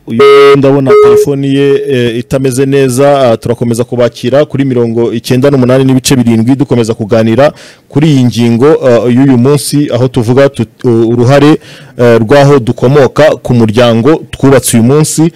A: uyu ndabona telefoni ye eh, itameze neza ah, turakomeza kubakira kuri mirongo icyenda n'umunani n'ibice birindwi dukomeza kuganira kuri iyi ngingo ah, y'uyu munsi aho tuvuga tut- u- uruhare eh, rw'aho dukomoka ku muryango twubatse uyu munsi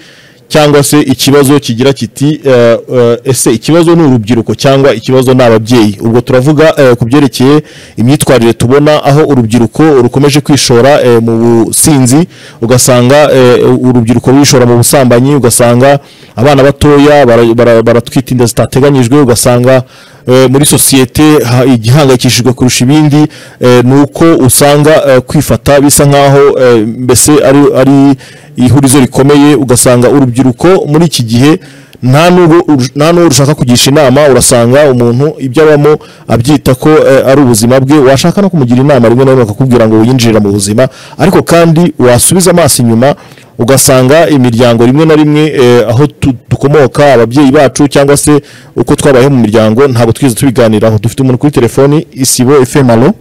A: cyangwa se ikibazo kigira kiti eh, eh, ese ikibazo ni urubyiruko cyangwa ikibazo ni ababyeyi ubwo turavuga eh, ku byerekeye imyitwarire tubona aho urubyiruko rukomeje kwishora eh, mu businzi ugasanga eh, urubyiruko rwishora mu busambanyi ugasanga abana batoya bara- bara- baratwita inda zitateganyijwe ugasanga eh, muri sosiyete ha- igihangayikishijwe kurusha ibindi eh, ni uko usanga eh, kwifata bisa nk'aho eh, mbese ari ari ihurizo rikomeye ugasanga urubyiruko muri iki gihe nta n'uwo urush- nta n'uwo rushaka kugisha inama urasanga umuntu ibyo abamo abyita ko eh, ari ubuzima bwe washaka no kumugira inama rimwe na rimwe akakubwira ngo winjirira mu buzima ariko kandi wasubiza amaso inyuma ugasanga imiryango rimwe na rimwe eh, aho tu- dukomoka ababyeyi bacu cyangwa se uko twabayeho mu miryango ntabwo twigeze tubiganiraho dufite umuntu kuri telefoni isibo fm alo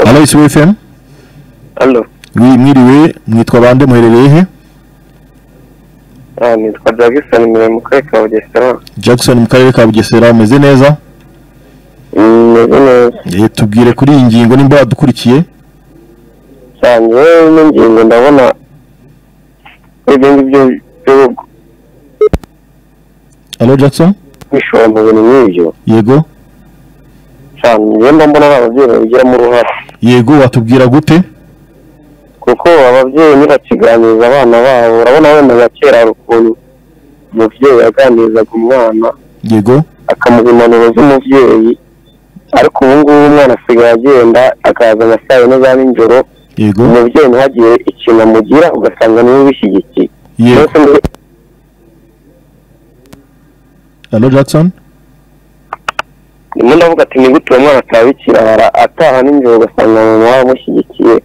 A: alo isibo fm
D: hano
A: mwiriwe mwitwa bande muherereye he
D: nitwa jagisoni mbere mu karere ka bugesera
A: jackson mu karere ka bugesera umeze neza
D: meze neza
A: Eh, tubwire kuri iyi ngingo nimba wadukurikiye
D: cyane yewe n'ingingo ndabona ibyo ngibyo byo
A: alo jackson
D: kwishora mu bintu nk'ibyo
A: yego
D: cyane njyewe mba mbona ari ababyeyi babigiramo uruhare
A: yego watubwira gute
D: kuko ababyeyi ntibakiganiriza abana babo urabona wenda nka kera hari ukuntu umubyeyi yaganirizaga umwana
A: yego
D: akamuha impanuro z'umubyeyi ariko ubu ngubu umwana asigaye agenda akaza nka saa yine za nijoro
A: yego
D: umubyeyi ntihagire ikintu amugira ugasanga niwe ubishyigikiye
A: yego
D: Mbese muri-
A: alo jackson
D: ndimo ndavuga ati ni gute uwo mwana atabikira ataha nijoro ugasanga mama wamushyigikiye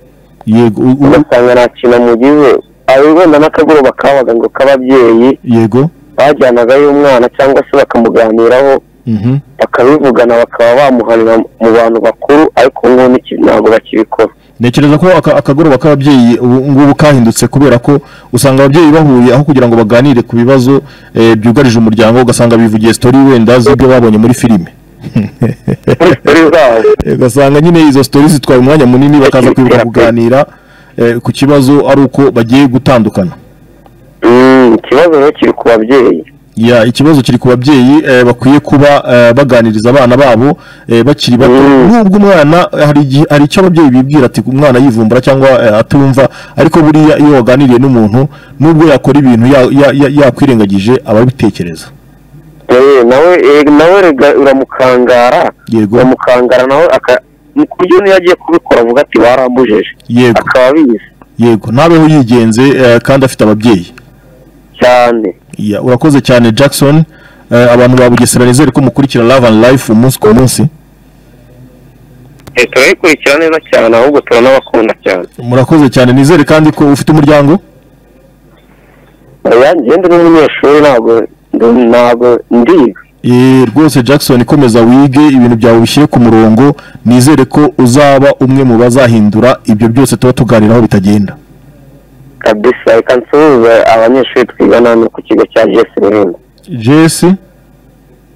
A: yego u- u-
D: ugasanga nta kintu amugize ari wenda n'akagoroba kabaga ngo k'ababyeyi
A: yego
D: bajyanagayo umwana cyangwa se bakamuganiraho
A: mhm
D: bakabivugana bakaba bamuhanira mu bantu bakuru ariko ngubu n'iki- ntabwo bakibikora
A: ntekereza ko aka- akagoroba k'ababyeyi ubu ngubu kahindutse kubera ko usanga ababyeyi bahuye aho kugira ngo baganire ku bibazo eh, byugarije umuryango ugasanga bivugiye sitori wenda z'ibyo babonye muri filime
D: muri sitori zabo
A: ugasanga nyine izo sitori zitwaye umwanya munini bakaza kwibuka kuganira eh, ku kibazo ari uko bagiye gutandukana
D: Mm, ikibazo rero kiri ku babyeyi
A: ya ikibazo kiri ku babyeyi eh, bakwiye kuba eh, baganiriza abana babo eh, bakiri bato
D: Mm.
A: nubwo umwana eh, hari igihe- hari icyo ababyeyi bibwira ati umwana yivumbura cyangwa eh, atumva ariko buriya iyo waganiriye n'umuntu nubwo yakora ibintu ya- ya- ya- yakwirengagije aba abitekereza
D: Eh, nawe eh, nawe rega uramukangara
A: yego
D: uramukangara nawe aka mu buryo niyo agiye kubikora avuga ati barambujije
A: yego
D: akaba abizi
A: yego ntabeho yigenze eh, kandi afite ababyeyi
D: cyane
A: Ya, urakoze cyane Jackson Eh, abantu ba Bugesera nizere ko mukurikira Love and Life umunsi ku munsi
D: Eh, turayikurikira neza cyane ahubwo turanabakunda cyane
A: murakoze cyane nizere kandi ko ufite umuryango
D: yanjye ndi n'umunyeshuri ntabwo ndi- ntabwo ndiga
A: Eh, rwose Jackson komeza wige ibintu byawe ubishyire ku murongo nizere ko uzaba umwe mu bazahindura ibyo byose tuba tuganiraho bitagenda
D: kabisa reka nsuhuze abanyeshuri twigana hano ku kigo cya jesi rurindo
A: Jesse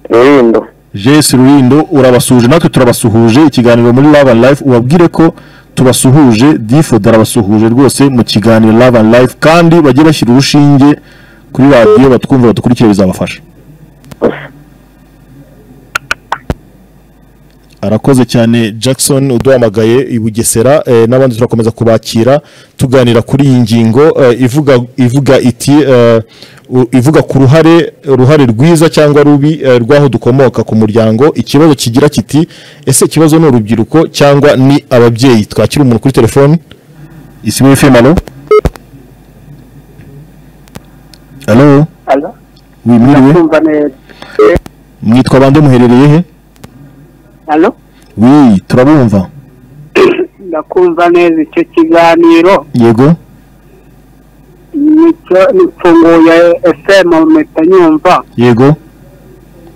D: rurindo
A: Jesse Rulindo urabasuhuje natwe turabasuhuje ikiganiro muri Love and Life ubabwire ko tubasuhuje Difo darabasuhuje rwose mu kiganiro Love and Life kandi bajye bashyira urushinge kuri radiyo batwumva batukurikire bizabafasha arakoze cyane jackson uduhamagaye i bugesera eh, n'abandi turakomeza kubakira tuganira kuri iyi ngingo eh, ivuga ivuga iti eh, u- ivuga ku ruhare uruhare rwiza cyangwa rubi eh, rw'aho dukomoka ku muryango ikibazo kigira kiti ese ikibazo ni urubyiruko cyangwa ni ababyeyi twakira umuntu kuri telefoni isi muri fm alo alo wimwiriwe
E: kumva neza
A: mwitwa bande muherereye he
E: alo
A: wi turabumva
E: ndakumva neza icyo kiganiro
A: yego
E: nicyo mfunguye fm mpita nyumva
A: yego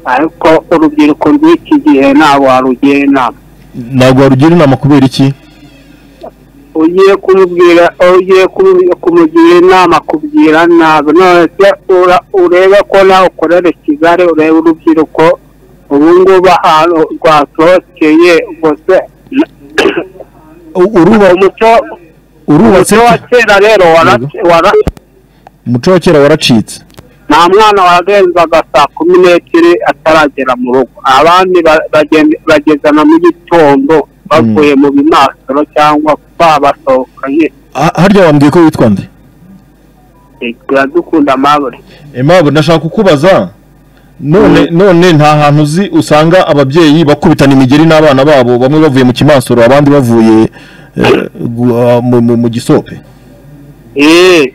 E: ariko urubyiruko rw'iki gihe ntabwo warugira inama
A: ntabwo warugira inama kubera iki
E: ugiye kumubwira ugiye kumu- kumugira inama kugira nabi none se ura- urebe ko nawe ukorera kigali urebe urubyiruko ubu ngubu ahantu rwasohokeye ubwo se
A: U- uruba-
E: umuco
A: urubatse
E: umuco wa kera rero warac- wara
A: umuco wa kera waracitse
E: nta mwana warenzaga saa kumi n'ebyiri ataragera mu rugo abandi ba- bagen- bagezana mu gitondo bavuye mu bimasiro cyangwa babasohokanye
A: Ha- harya wambwiye ko witwa nde
E: turadukunda amabure
A: emabo ndashaka kukubaza none none nta hantu uzi usanga ababyeyi bakubitana imigeri n'abana babo bamwe bavuye mu kimansoro abandi bavuye eh, gu- ah, mu- mu- mu gisope
E: eee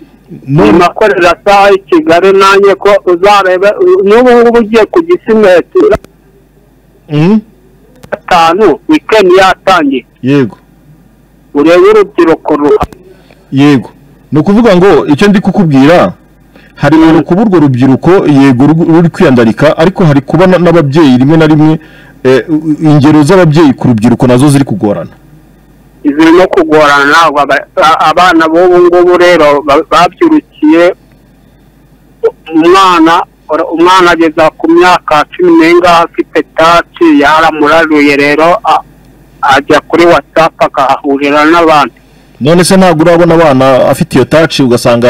A: None-
E: nimakorera saha i kigali nanjye ko uzarebe n'ubu ngubu ugiye ku gisimenti
A: Mm,
E: gatanu wikendi yatangiye
A: yego
E: urebe urubyiruko ruha
A: yego ni ukuvuga ngo icyo ndi kukubwira hari umuntu kuba urwo rubyiruko yego ru- ruri kwiyandarika ariko hari kuba na- n'ababyeyi rimwe na rimwe eh, u- ingero z'ababyeyi ku rubyiruko nazo ziri kugorana
E: ziri no kugorana ntabwo aba- a- abana b'ubu ngubu rero ba- babyirukiye umwana ora- umwana ageza ku myaka cumi n'ingahe afite taci yaramuraruye rero a- ajya kuri watsapu akahahurira n'abandi
A: none se ntabwo urabona abana afite iyo taci ugasanga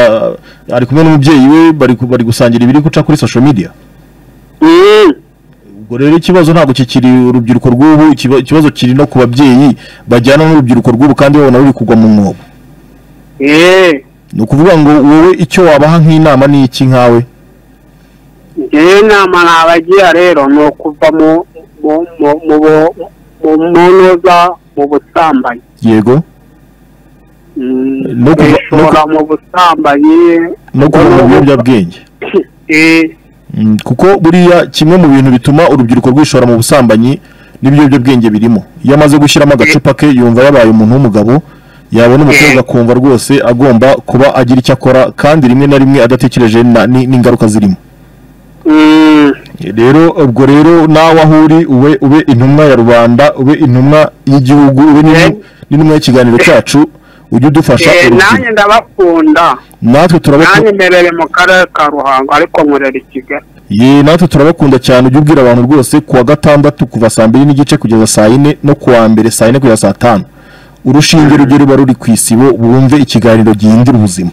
A: eh, ari kumwe n'umubyeyi we bari ku- bari gusangira ibiri guca kuri social media
E: Mm.
A: ubwo rero ikibazo ntabwo kikiri urubyiruko rw'ubu ikiba- ikibazo kiri no ku babyeyi bajyana n'urubyiruko rw'ubu kandi babona ruri kugwa mu mwobo
E: Eh,
A: ni ukuvuga ngo wowe icyo wabaha nk'inama ni iki nkawe
E: njyewe inama nabagira rero ni ukuva mu mu- mu- mu bu- mu munoza mu busambanyi
A: yego
E: Mm,
A: No kuva- no
E: kwishora mu busambanyi
A: no kuva mu biyobyabwenge
E: Eh,
A: Mm, kuko buriya kimwe mu bintu bituma urubyiruko rwishora mu busambanyi n'ibiyobyabwenge birimo iyo amaze gushyiramo agacupa ke yumva yabaye umuntu w'umugabo yabona umukobwa akumva rwose agomba kuba agira icyo akora kandi rimwe na rimwe adatekereje na- ni- n'ingaruka zirimo
E: Mm,
A: rero ubwo rero nawe aho uri ube ube intumwa ya rubanda ube intumwa y'igihugu ube n'intu- n'intumwa y'ikiganiro cyacu ujye udufasha
E: eh, nanjye
A: urubyiruko.
E: ndabakunda
A: natwe
E: nanjye
A: turabakunda
E: mbereye mu karere ka ruhango ariko nkorera i kigali
A: ye natwe turabakunda cyane ujye ubwira abantu rwose kuwa gatandatu kuva saa mbiri n'igice kugeza saa yine no kuwa mbere saa yine kugeza saa tanu urushinge rujye ruba ruri ku isibo bumve ikiganiro gihindura ubuzima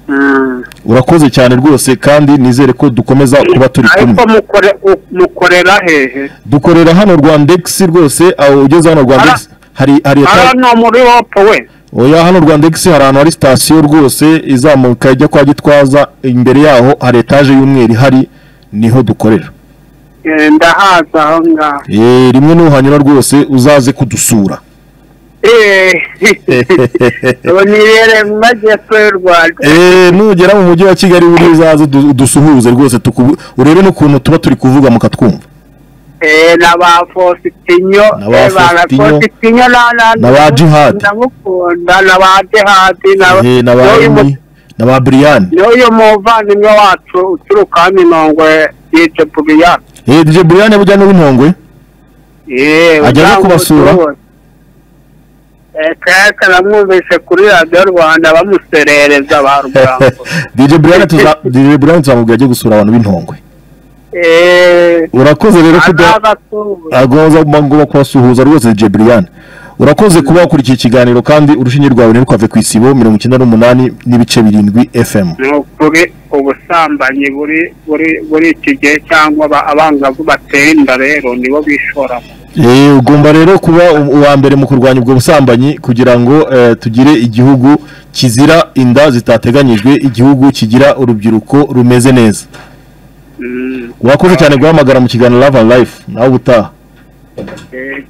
E: Mm.
A: urakoze cyane rwose kandi nizere ko dukomeza kuba turi kumwe
E: ariko mukore- u- mukorera hehe
A: dukorera hano rwandegisi rwose aho ugeze hano rwandegisi hari hari
E: aha ni muri wopo we
A: oya hano rwandegisi hari ahantu hari sitasiyo rwose izamuka ijya kwa gitwaza imbere yaho hari etaje y'umweru ihari niho dukorera
E: Eh, ndahaza aho ngaho
A: Eh, rimwe nuhanyura rwose uzaze kudusura
E: Eh, ubu nibereye mu majyepfo y'u rwanda
A: Eh, nugera mu mujyi wa kigali buri uzaze udu- udusuhuze rwose tukubu- urebe n'ukuntu tuba turi kuvuga mukatwumva
E: Eh, na ba fositinyo
A: Na ba
E: eh, ba- na
A: Faustinyo.
E: Faustinyo na- na-
A: Na ba Jihad.
E: ndamukunda na ba jihadi na
A: Eh, na ba
E: n'uyu mu-
A: Emi, na ba buriyani
E: n'uyu muvandimwe wacu uturuka hano inongwe yitwa buriyani
A: dj buriyani bujya n'uw'intongwe
E: yewe
A: Ajya no kubasura?
E: kaka namwumvise kuri radiyo rwanda bamuserereza ba rugambo
A: dj buriyani tuza- DJ Brian tuzamubwira ajye gusura abantu b'intongwe
E: Eh,
A: urakoze rero kuda
E: azaza atuye.
A: agoza ngomba kubasuhuza rwose Jebrian urakoze kuba wakurikiye ikiganiro kandi urushinge rwawe ntirukave ku isibo mirongo icyenda n'umunani n'ibice birindwi fm
E: ni ukuri ubusambanyi buri buri buri iki gihe cyangwa aba- abangavu bateye inda rero nibo bishoramo
A: Eh, ugomba rero kuba u- uwa mbere mu kurwanya ubwo busambanyi kugira ngo eh, tugire igihugu kizira inda zitateganyijwe igihugu kigira urubyiruko rumeze neza
E: Mm,
A: urakoze cyane guhamagara mu kiganiro love and life nawe ubutaha
E: eh,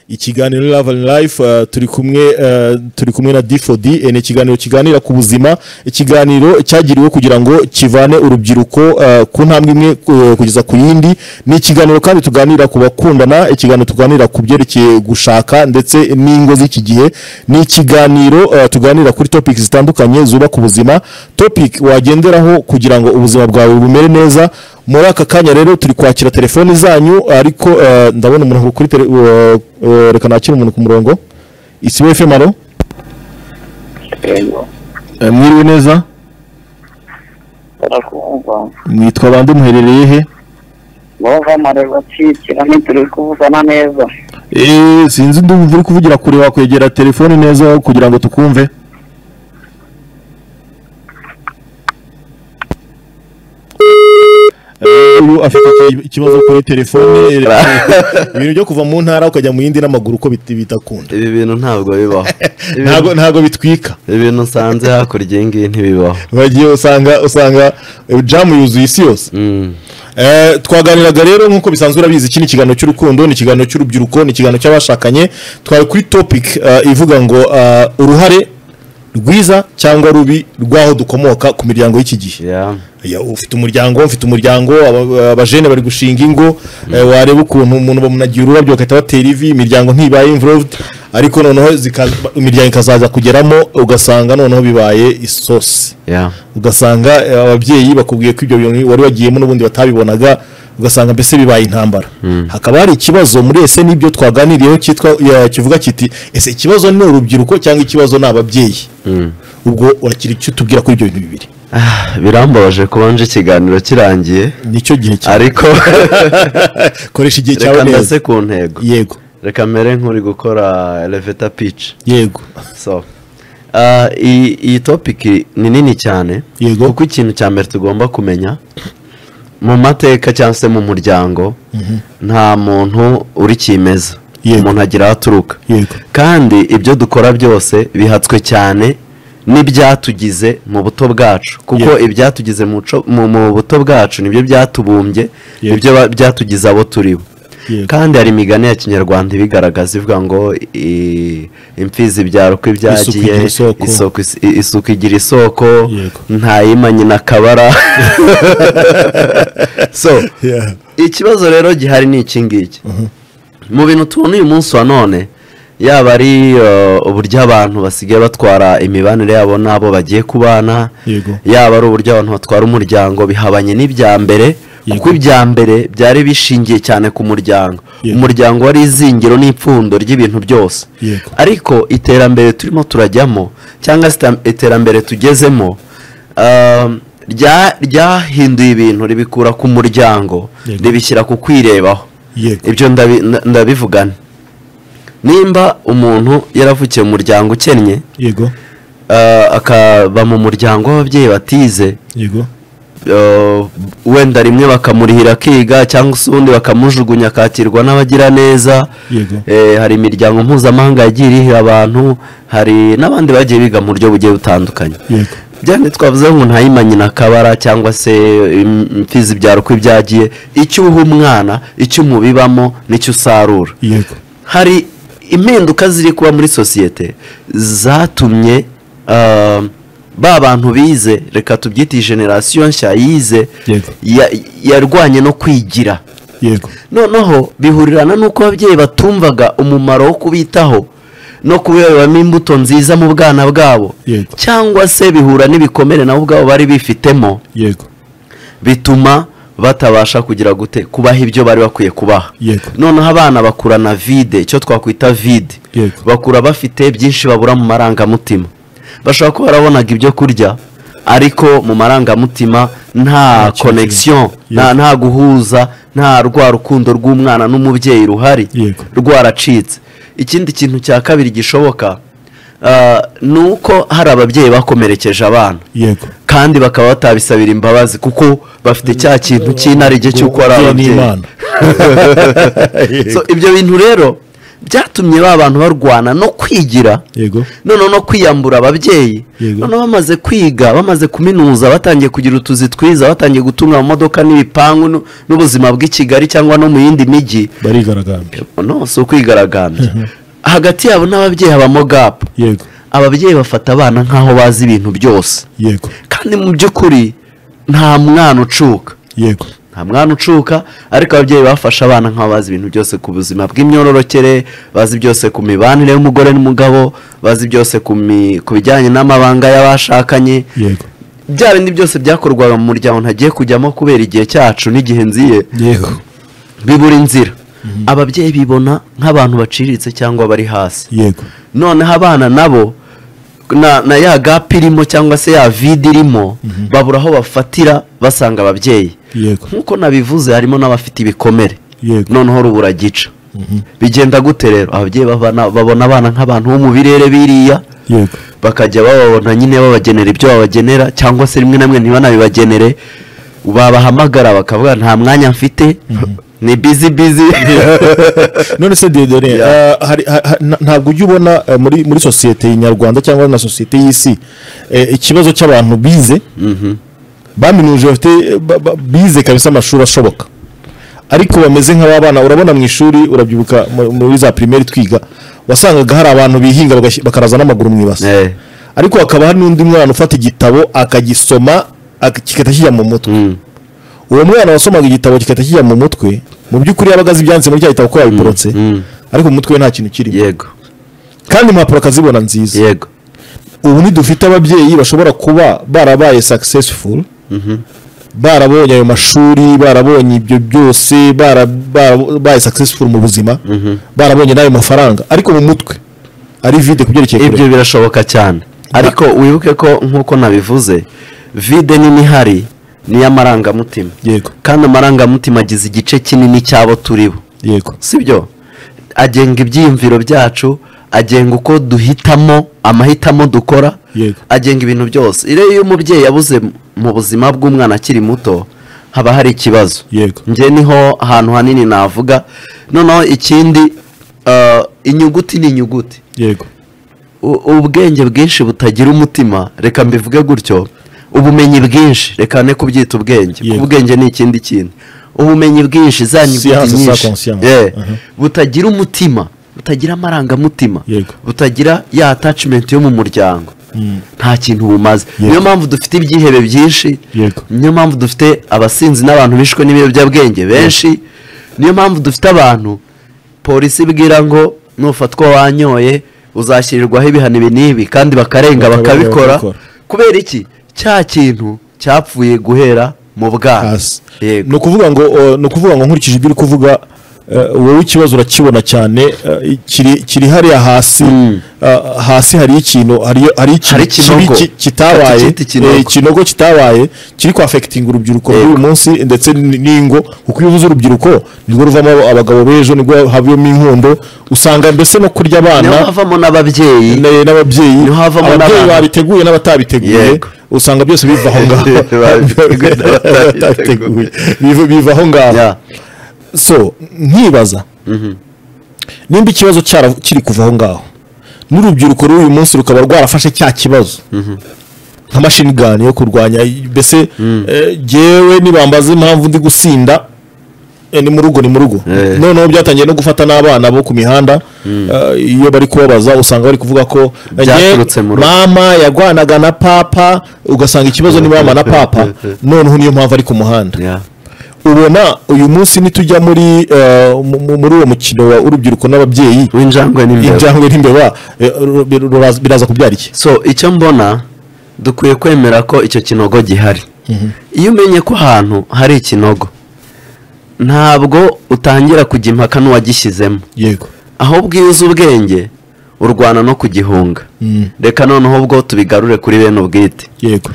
A: ikiganiro Love and Life eh, turi kumwe eh, turi kumwe na D4D eh, ni ikiganiro kiganira ku buzima ikiganiro cyagiriwe kugira ngo kivane urubyiruko eh, ku ntambwe imwe eh, kugeza ku yindi ni ikiganiro kandi tuganira ku bakundana ikiganiro tuganira ku byerekeye gushaka ndetse n'ingo z'iki gihe ni ikiganiro eh, tuganira kuri topic zitandukanye zubaka ubuzima topic wagenderaho kugira ngo ubuzima bwawe bumere neza muri aka kanya rero turi kwakira telefoni zanyu ariko eh, ndabona umuntu kuri tele- eh, eh, reka nakire umuntu ku murongo isibo FM alo Eh, mwiriwe neza
C: barakumva
A: mwitwa bande muherereye he
C: bava amareba acikira ntituri kuvugana neza
A: Eh, sinzi ndumva uri kuvugira kure wakwegera telefoni neza kugira ngo tukumve Eh, uyu afite iki- ikibazo kuri telefone ibintu byo kuva mu ntara ukajya mu yindi n'amaguru uko bit- bitakunda
F: ibi bintu ntabwo bibaho Ibi-
A: ntago ntago bitwika
F: ibi bintu usanze hakurya iyi ngiyi ntibibaho
A: bagiye usanga usanga eh, jamu yuzuye isi yose
F: Mm.
A: Eh, twaganiraga rero nk'uko bisanzwe urabizi iki ni ikiganiro cy'urukundo ni ikiganiro cy'urubyiruko ni ikiganiro cy'abashakanye twari kuri topic eh, ivuga ngo eh, uruhare rwiza cyangwa rubi rw'aho dukomoka ku miryango y'iki gihe
F: Yeah.
A: Ya, ufite umuryango mfite umuryango aba- abajene bari gushinga ingo eh, wareba ukuntu umuntu bamunagira ururabyo bagahita batera ivi imiryango ntibaye involved ariko noneho zika- imiryango ikazaza kugeramo ugasanga noneho bibaye isosi
F: Yeah.
A: ugasanga eh, ababyeyi bakubwiye ko ibyo bintu wari wagiyemo n'ubundi batabibonaga ugasanga mbese bibaye intambara hakaba hari ikibazo muri ese n'ibyo twaganiriyeho cyitwa ya- kivuga kiti ese ikibazo ni urubyiruko cyangwa ikibazo ni ababyeyi
F: Mm.
A: ubwo uragira icyo tubwira kuri ibyo bintu bibiri
F: Ah, birambabaje kubanje ikiganiro kirangiye
A: nicyo gihe cyawe
F: ariko
A: koresha igihe cyawe
F: reka
A: neza
F: ndase ku ntego
A: yego
F: reka mbere nk'uri gukora eleveta pici
A: yego
F: so ah, iyi iyi topiki ni nini cyane
A: Yego.
F: kuko ikintu cya mbere tugomba kumenya mu mateka cyangwa se mu muryango nta muntu uri kimeza
A: Yego.
F: umuntu agira aho aturuka
A: Yego.
F: kandi ibyo dukora byose bihatswe cyane n'ibyatugize mu buto bwacu kuko
A: Yego.
F: ibyatugize mu, co- mu- mu buto bwacu nibyo byatubumbye
A: Yego.
F: nibyo ba- byatugize abo turi bo
A: Yego.
F: kandi hari imigani ya kinyarwanda ibigaragaza ivuga ngo i- imfizi ibyara uko ibyagiye
A: igira isoko.
F: isoko is- i- isuku igira isoko
A: Yego.
F: ntayima nyina akabara so
A: Yeah.
F: ikibazo rero gihari ni iki ngiki mu bintu tubona uyu munsi wa none yaba ari eh, uburyo abantu basigaye batwara imibanire yabo n'abo bagiye kubana
A: Yego.
F: yaba ari uburyo abantu batwara umuryango bihabanye n'ibya mbere
A: Yego.
F: kuko ibya mbere byari bishingiye cyane ku muryango
A: Yego.
F: umuryango wari izingiro n'ipfundo ry'ibintu byose
A: Yego.
F: ariko iterambere turimo turajyamo cyangwa se ita- iterambere tugezemo um, rya- ryahinduye ibintu ribikura ku muryango
A: Yego.
F: ribishyira ku kwirebaho
A: Yego.
F: ibyo ndabi- nda- ndabivugana nimba umuntu yaravukiye mu muryango ukennye
A: yego
F: ah, akaba mu muryango w'ababyeyi batize
A: yego
F: eh, wenda rimwe bakamurihira akiga cyangwa se ubundi bakamujugunya akakirwa n'abagira neza
A: Yego.
F: Eh, hari imiryango mpuzamahanga yagiye irihira abantu hari n'abandi bagiye biga mu buryo bugiye butandukanye
A: Yego.
F: byane twavuze ngo ntayima nyina akabara cyangwa se im- imfizi ibyara uko ibyagiye icyo uha umwana icyo umubibamo n'icyo usarura
A: yego
F: hari impinduka ziri kuba muri sosiyete zatumye ah, ba bantu bize reka tubyite generasiyo nshya yize
A: Yego.
F: ya- yarwanye no kwigira
A: yego
F: noneho bihurirana n'uko ababyeyi batumvaga umumaro wo kubitaho no kubibamo imbuto nziza mu bwana bwabo
A: Yego.
F: cyangwa se bihura n'ibikomere nabo ubwabo bari bifitemo
A: yego
F: bituma batabasha kugira gute kubaha ibyo bari bakwiye kubaha
A: Yego.
F: noneho abana bakurana vide icyo twakwita vide
A: Yego.
F: bakura bafite byinshi babura mu marangamutima bashobora kuba barabonaga ibyo kurya ariko mu marangamutima nta
A: kintu.
F: connection nta, nta guhuza nta rwa rukundo rw'umwana n'umubyeyi ruhari
A: Yego.
F: rwaracitse ikindi kintu cya kabiri gishoboka ah, ni uko hari ababyeyi bakomerekeje abana
A: yego
F: kandi bakaba batabisabira imbabazi kuko bafite cya kintu cy'inarijye cy'uko ari
A: Umubyeyi ni
F: ababyeyi
A: Imana.
F: So, ibyo bintu rero byatumye ba bantu barwana no kwigira
A: Yego.
F: noneho no kwiyambura ababyeyi
A: Yego.
F: noneho bamaze kwiga bamaze kuminuza batangiye kugira utuzi twiza batangiye gutunga amamodoka n'ibipangu nu- n'ubuzima bw'i kigali cyangwa no mu yindi mijyi
A: barigaragambya
F: no si ukwigaragambya hagati yabo n'ababyeyi habamo gapu
A: yego
F: ababyeyi bafata abana nk'aho bazi ibintu byose
A: yego
F: kandi mu by'ukuri nta mwana ucuka
A: yego
F: nta mwana ucuka ariko ababyeyi bafashe abana nk'aho bazi ibintu byose ku buzima bw'imyororokere bazi byose ku mibanire y'umugore n'umugabo bazi byose ku mi- ku bijyanye n'amabanga y'abashakanye
A: yego
F: bya bindi byose byakorwaga mu muryango ntagiye kujyamo kubera igihe cyacu n'igihe nziye
A: yego
F: bibura inzira ababyeyi bibona nk'abantu baciriritse cyangwa bari hasi
A: yego
F: noneho abana nabo na, na ya gapu irimo cyangwa se ya vide irimo babura aho bafatira basanga ababyeyi
A: Yego.
F: nk'uko nabivuze harimo n'abafite ibikomere
A: Yego.
F: noneho rubura gica bigenda gute rero ababyeyi babana- babona abana nk'abantu bo mu birere biriya
A: yego
F: bakajya bababona nyine babagenera ibyo babagenera cyangwa se rimwe na rimwe ntibanabibagenere babahamagara bakavuga nta mwanya mfite ni bizi bizi
A: none se Diodore eh, hari- ha- ha- nta- ntabwo ujya ubona eh, muri muri sosiyete nyarwanda cyangwa na sosiyete y'isi eh, ikibazo cy'abantu bize baminuje bafite eh, ba- ba- bize kabisa amashuri ashoboka ariko bameze nk'abana urabona mu ishuri urabyibuka mu- muri za pirimeri twiga wasangaga hari abantu bihinga bagashyi- bakaraza n'amaguru mu ibase
F: Eh.
A: ariko hakaba hari n'undi mwana ufata igitabo akagisoma ak- kigahita kijya mu mutwe uwo mwana wasomaga igitabo kigahita kijya mu mutwe mu by'ukuri yabaga azi ibyanditse muri cya gitabo ko yabiporotse ariko mu mutwe we nta kintu kirimo
F: yego
A: kandi impapuro akazibona nziza
F: yego
A: ubu ntidufite ababyeyi bashobora kuba barabaye successful barabonye ayo mashuri barabonye ibyo byose bara- barabaye successful mu buzima barabonye n'ayo mafaranga ariko mu mutwe ari vide ku byerekeye
F: ibyo
A: kurera.
F: birashoboka cyane ariko wibuke ko nk'uko nabivuze vide nini ihari ni iy'amarangamutima
A: Yego.
F: kandi amarangamutima agize igice kinini cy'abo turi bo
A: yego
F: sibyo agenga ibyiyumviro byacu agenga uko duhitamo amahitamo dukora
A: Yego.
F: agenga ibintu byose rero iyo umubyeyi yabuze mu buzima bw'umwana akiri muto haba hari ikibazo
A: Yego.
F: njye niho ahantu hanini navuga noneho ikindi eh, inyuguti ni inyuguti
A: yego
F: U- ubwenge bwinshi butagira umutima reka mbivuge gutyo ubumenyi bwinshi reka ne kubyita ubwenge
A: Yego.
F: ubwenge ni ikindi kintu ubumenyi bwinshi za nyuguti
A: Siyanse, za
F: nyinshi
A: conscience.
F: Yeah.
A: Mhm.
F: butagira umutima butagira amarangamutima
A: Yego.
F: butagira ya attachment yo mu muryango nta kintu bumaze
A: Yego.
F: niyo mpamvu dufite ibyihebe byinshi
A: Yego.
F: niyo mpamvu dufite abasinzi n'abantu bishwe n'ibiyobyabwenge benshi niyo mpamvu dufite abantu polisi ibwira ngo nufatwa wanyoye uzashyirirwaho ibihano ibi n'ibi kandi bakarenga
A: Bakaba
F: bakabikora
A: bakabikora.
F: kubera iki cya kintu cyapfuye guhera mu bwana
A: hasi
F: yego
A: ni ukuvuga ngo uh, ni ukuvuga ngo nkurikije ibyo uri kuvuga uh, wowe ikibazo urakibona cyane uh, kiri kiri hariya hasi uh, hasi hari ikintu hari hari ikintu
F: Hari
A: kibi
F: ikinogo.
A: ki- kitabaye
F: Bakakita ikinogo.
A: eh, ikinogo kitabaye kiri kwafekitinga urubyiruko
F: Yego.
A: rw'uyu munsi ndetse n- n'ingo kuko iyo uvuze urubyiruko nirwo ruvamo abagabo b'ejo nirwo havamo inkundo usanga mbese no kurya
F: niho
A: abana
F: havamo n'ababyeyi
A: na- n'ababyeyi
F: Niho havamo
A: ababyeyi
F: n'abana.
A: babiteguye n'abatabiteguye
F: Yego.
A: usanga byose biva aho ngaho
F: Babiteguye n'abatabiteguye.
A: Batabiteguye. Biva- biva aho ngaho
F: Ya.
A: so nkibaza nimba ikibazo cyara- kiri kuva aho ngaho n'urubyiruko rw'uyu munsi rukaba rwarafashe cya kibazo nka mashini gani yo kurwanya mbese eh, jyewe nibambaza impamvu ndi gusinda eh, ni mu rugo ni mu rugo
F: Eh.
A: noneho byatangiye no gufata n'abana bo ku mihanda eh, iyo bari kubabaza usanga bari kuvuga ko eh,
F: Byaturutse
A: "Jye,
F: mu rugo."
A: mama yagwanaga na papa ugasanga ikibazo ni mama na papa noneho niyo mpamvu ari ku muhanda
F: Ya.
A: ubona uyu munsi nitujya muri eh, mu- mu- muri uwo mukino wa urubyiruko n'ababyeyi
F: w'injangwe n'imbeba
A: injangwe n'imbeba eh, ru- ru- ruraza- biraza kubyara iki
F: so icyo mbona dukwiye kwemera ko icyo kinogo gihari iyo umenye ko ahantu hari ikinogo ntabwo utangira kujya impaka n'uwagishyizemo
A: yego
F: ahubwo iyo uzi ubwenge urwana no kugihunga
A: Mm.
F: reka noneho ubwo tubigarure kuri bene ubwite
A: yego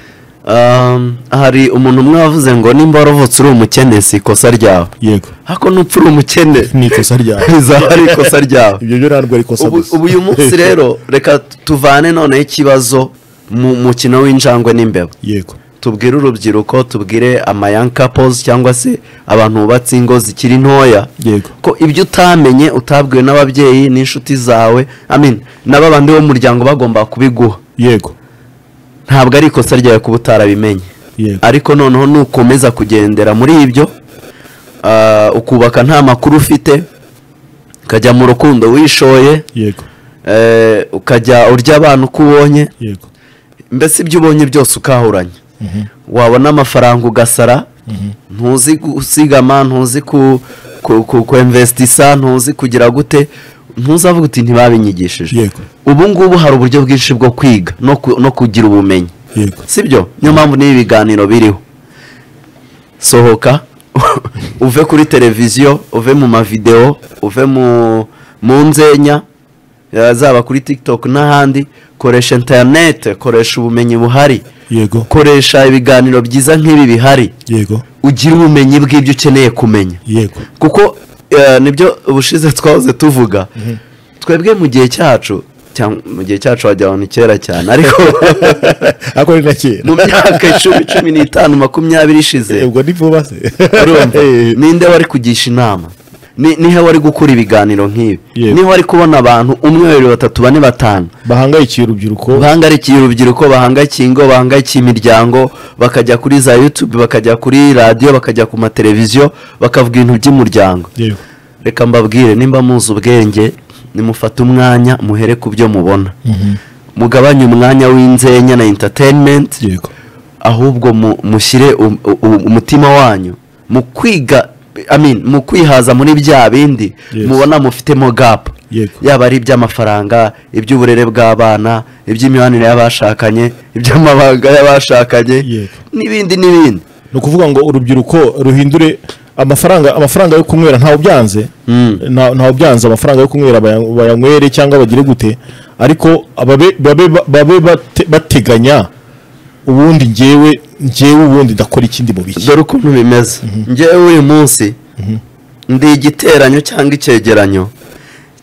F: Um, hari umuntu umwe wavuze ngo nimba waravutse uri umukene si ikosa ryawe
A: yego
F: hako nupfa uri umukene
A: ni ikosa ryawe
F: bizaba ari ikosa ryawe
A: ibyo byo ntabwo ari ikosa
F: ubu
A: gusa.
F: ubu uyu munsi rero reka tuvane noneho ikibazo mu mukino w'injangwe n'imbeba
A: yego
F: tubwire urubyiruko tubwire amayankapozi cyangwa se abantu bubatse ingo zikiri ntoya
A: Yego.
F: ko ibyo utamenye utabwiwe n'ababyeyi n'inshuti zawe amin n'ababandi bo mu muryango bagomba kubiguha
A: yego
F: ntabwo ari ikosa ryawe kuba utarabimenye
A: Yego.
F: ariko noneho nukomeza kugendera muri ibyo ah, ukubaka nta makuru ufite ukajya mu rukundo wishoye
A: yego
F: eh, ukajya urya abana uko ubonye
A: yego
F: mbese ibyo ubonye byose ukahuranya wabona amafaranga ugasara ntuzi gusigama ntuzi ku ku- ku- kuinvestisa ntuzi kugira gute ntuzavuga uti ntibabinyigishije
A: Yego.
F: ubu ngubu hari uburyo bwinshi bwo kwiga no ku- no kugira ubumenyi
A: yego
F: sibyo niyo mpamvu n'ibi biganiro biriho sohoka uve kuri televiziyo uve mu mavidewo uve mu mu nzenya eh, zaba kuri tiktok n'ahandi koresha interinete koresha ubumenyi buhari
A: yego
F: koresha ibiganiro byiza nk'ibi bihari
A: yego
F: ugire ubumenyi bw'ibyo ukeneye kumenya
A: yego
F: kuko eh, nibyo ubushize twahoze tuvuga twebwe mu gihe cyacu cyangwa mu gihe cyacu wagira ngo ni kera cyane ariko
A: ariko ni na kera
F: mu myaka icumi cumi n'itanu makumyabiri ishize
A: ubwo ni vuba se
F: urumva
A: Eh,
F: ninde wari kugisha inama Ni- nihe wari gukura ibiganiro nk'ibi
A: Yego.
F: nihe wari kubona abantu umwe babiri batatu bane batanu
A: bahangayikiye urubyiruko
F: bahangayikiye urubyiruko bahangayikiye ingo bahangayikiye imiryango bakajya kuri za yutube bakajya kuri radiyo bakajya ku mateleviziyo bakavuga ibintu by'umuryango
A: yego
F: reka mbabwire nimba muzi ubwenge nimufate umwanya muhere ku byo mubona mugabanye umwanya w'inzenya na entertainment
A: yego
F: ahubwo mu- mushyire um- u- umutima wanyu mu kwiga I mean, mu kwihaza muri bya bindi
A: Yes.
F: mubona mufitemo gap
A: Yego.
F: yaba ari iby'amafaranga iby'uburere bw'abana iby'imibanire y'abashakanye iby'amabanga y'abashakanye
A: Yego.
F: n'ibindi n'ibindi
A: ni ukuvuga ngo urubyiruko ruhindure amafaranga amafaranga yo kunywera ntawe byanze nta- ntawe byanze amafaranga yo kunywera baya- bayanywere cyangwa bagire gute ariko ababe- babe babe bate- bateganya ubundi njyewe njyewe ubundi ndakora ikindi mu biki
F: dore ukuntu bimeze ngewe uyu munsi ndi igiteranyo cyangwa icyegeranyo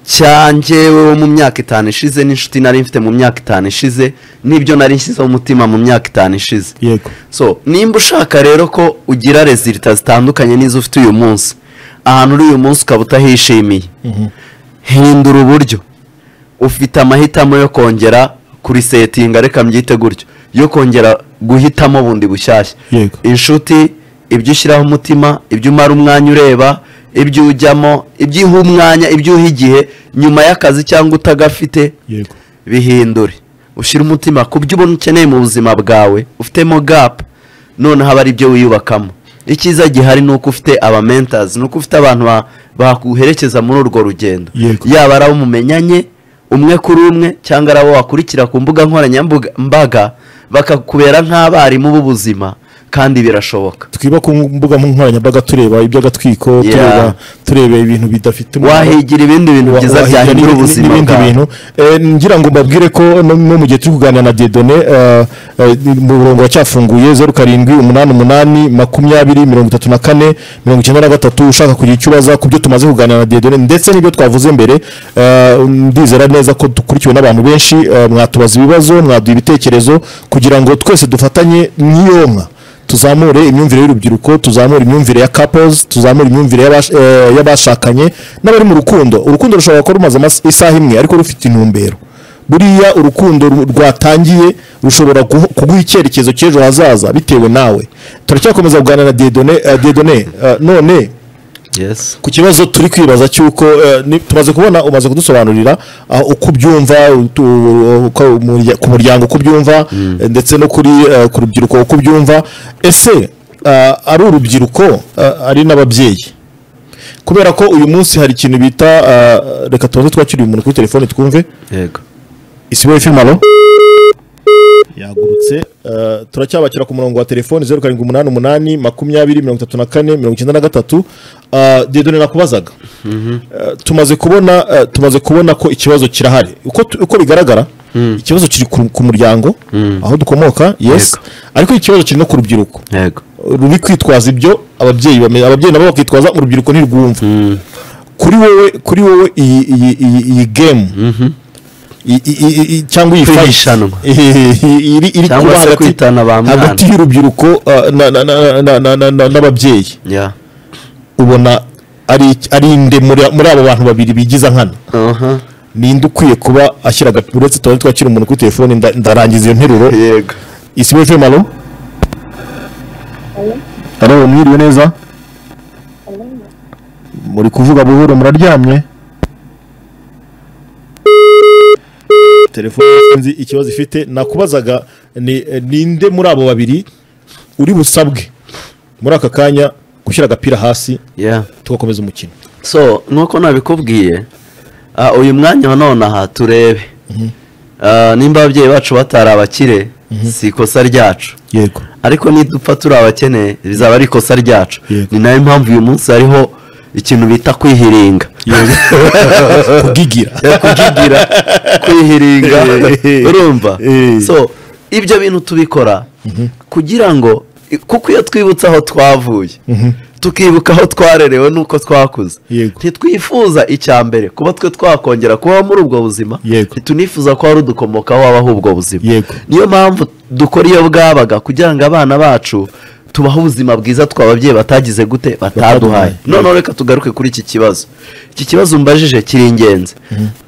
F: cya njyewe wo mu myaka itanu ishize n'inshuti nari mfite mu myaka itanu ishize n'ibyo nari nshyizeho umutima mu myaka itanu ishize
A: yego
F: so nimba ushaka rero ko ugira rezilita zitandukanye n'izo ufite uyu munsi ahantu uri uyu munsi ukaba utahishimiye hindura uburyo ufite amahitamo yo kongera kuri setinga reka mbyite gutyo yo kongera guhitamo bundi bushyashya
A: Yego.
F: inshuti ibyo ushyiraho umutima ibyo umara umwanya ureba ibyo ujyamo ibyo uha umwanya ibyo uha igihe nyuma y'akazi cyangwa utagafite
A: yego
F: bihindure ushyira umutima ku byo ubona ukeneye mu buzima bwawe ufitemo gapu noneho aba ari byo wiyubakamo icyiza gihari ni uko ufite aba mentazi ni uko ufite abantu ba- baguherekeza muri urwo rugendo
A: Yego.
F: yaba ari abo mumenyanye umwe kuri umwe cyangwa ari abo wakurikira ku mbuga nkoranyambaga mbaga, bakakubera nk'abarimu b'ubuzima kandi birashoboka
A: twiba ku mbuga nkoranyambaga tureba iby'agatwiko
F: Yeah.
A: tureba tureba ibintu bidafite umumaro.
F: wahigira ibindi bintu byiza
A: wahigira
F: byahindura
A: n'ibindi-
F: ubuzima
A: n'ibindi
F: bwawe
A: bintu Eh, ngira ngo mbabwire ko no no mu gihe turi kuganira na dedone umurongo wacyafunguye zeru karindwi umunani umunani makumyabiri mirongo itatu na kane mirongo icyenda na gatatu ushaka kugira icyo ubaza ku byo tumaze kuganira na dedone ndetse n'ibyo twavuze mbere eh, ndizera neza ko dukurikiwe n'abantu benshi eh, mwatubaza ibibazo mwaduha ibitekerezo kugira ngo twese dufatanye n'iyonka tuzamure imyumvire y'urubyiruko tuzamure imyumvire ya couples tuzamure imyumvire y'abash- eh, y'abashakanye n'abari mu rukundo urukundo rushobora kuba rumaze amas- isaha imwe ariko rufite intumbero buriya urukundo ru- rwatangiye rushobora guho- kuguha icyerekezo cy'ejo hazaza bitewe nawe turacyakomeza kuganira na dedone eh, dedone eh, none
F: Yes.
A: ku kibazo turi kwibaza cy'uko eh, ni- tumaze kubona umaze kudusobanurira ah, uko ubyumva utu- uko umurya- ku muryango uko ubyumva eh, ndetse no kuri eh, ku rubyiruko uko ubyumva ese ah, ari urubyiruko ah, ari n'ababyeyi kubera ko uyu munsi hari ikintu bita ah, reka tubanze twakiriye umuntu kuri telefone twumve
F: Yego.
A: isi wowe firime alo yagurutse eh, turacyabakira ku murongo wa telefoni zeru karindwi umunani umunani makumyabiri mirongo itatu na kane mirongo icyenda na gatatu Eh, dedone nakubazaga Eh, tumaze kubona eh, tumaze kubona ko ikibazo kirahari uko, tu- uko bigaragara ikibazo kiri ku, ku muryango aho dukomoka yes
F: Yego.
A: ariko ikibazo kiri no ku rubyiruko
F: Yego.
A: ruri kwitwaza ibyo ababyeyi bame- ababyeyi nabo bakitwaza urubyiruko ntirwumva kuri wowe kuri wowe iyi iyi iyi iyi game i- i- i- i- cyangwa iyi fight
F: Kwihishanwa.
A: iri iri
F: Cyangwa
A: kuba
F: se
A: hagati-
F: kwitana ba mwana.
A: hagati y'urubyiruko uh, na- na- na- na- na- na- na- n'ababyeyi
F: Yeah.
A: ubona ari ari inde muri muri abo bantu babiri bigiza nkana
F: Aha.
A: ninde ukwiye kuba ashyira agapimo uretse tuba twakira umuntu kuri telefone nda- ndarangiza iyo nteruro
F: Yego.
A: isi wefe malo halo mwiriwe neza muri kuvuga buhoro muraryamye telefone sinzi ikibazo ifite nakubazaga ni ninde muri abo babiri uri busabwe muri aka kanya gushyira agapira hasi
F: Yeah.
A: tugakomeza umukino
F: so nk'uko nabikubwiye ah, uyu mwanya wa none aha turebe Ah, nimba ababyeyi bacu batari abakire si ikosa ryacu
A: yego
F: ariko nidupfa turi abakene bizaba ari ikosa ryacu
A: Yego.
F: ni nayo mpamvu uyu munsi hariho ikintu bita kwihiringa
A: kugigira
F: kugigira kwihiringa
A: Eh.
F: urumva
A: Eh.
F: so ibyo bintu tubikora kugira ngo kuko iyo twibutse aho twavuye tukibuka aho twarerewe n'uko twakuze
A: Yego.
F: ntitwifuza icya mbere kuba twe twakongera kubaho muri ubwo buzima
A: Yego.
F: ntitunifuza ko hari udukomokaho wabaho ubwo buzima
A: Yego.
F: niyo mpamvu dukora iyo bwabaga kugira ngo abana bacu tubahe ubuzima bwiza tw'ababyeyi batagize gute bataduhaye
A: Bataduhaye.
F: noneho reka tugaruke kuri iki kibazo iki kibazo umbajije kiri ingenzi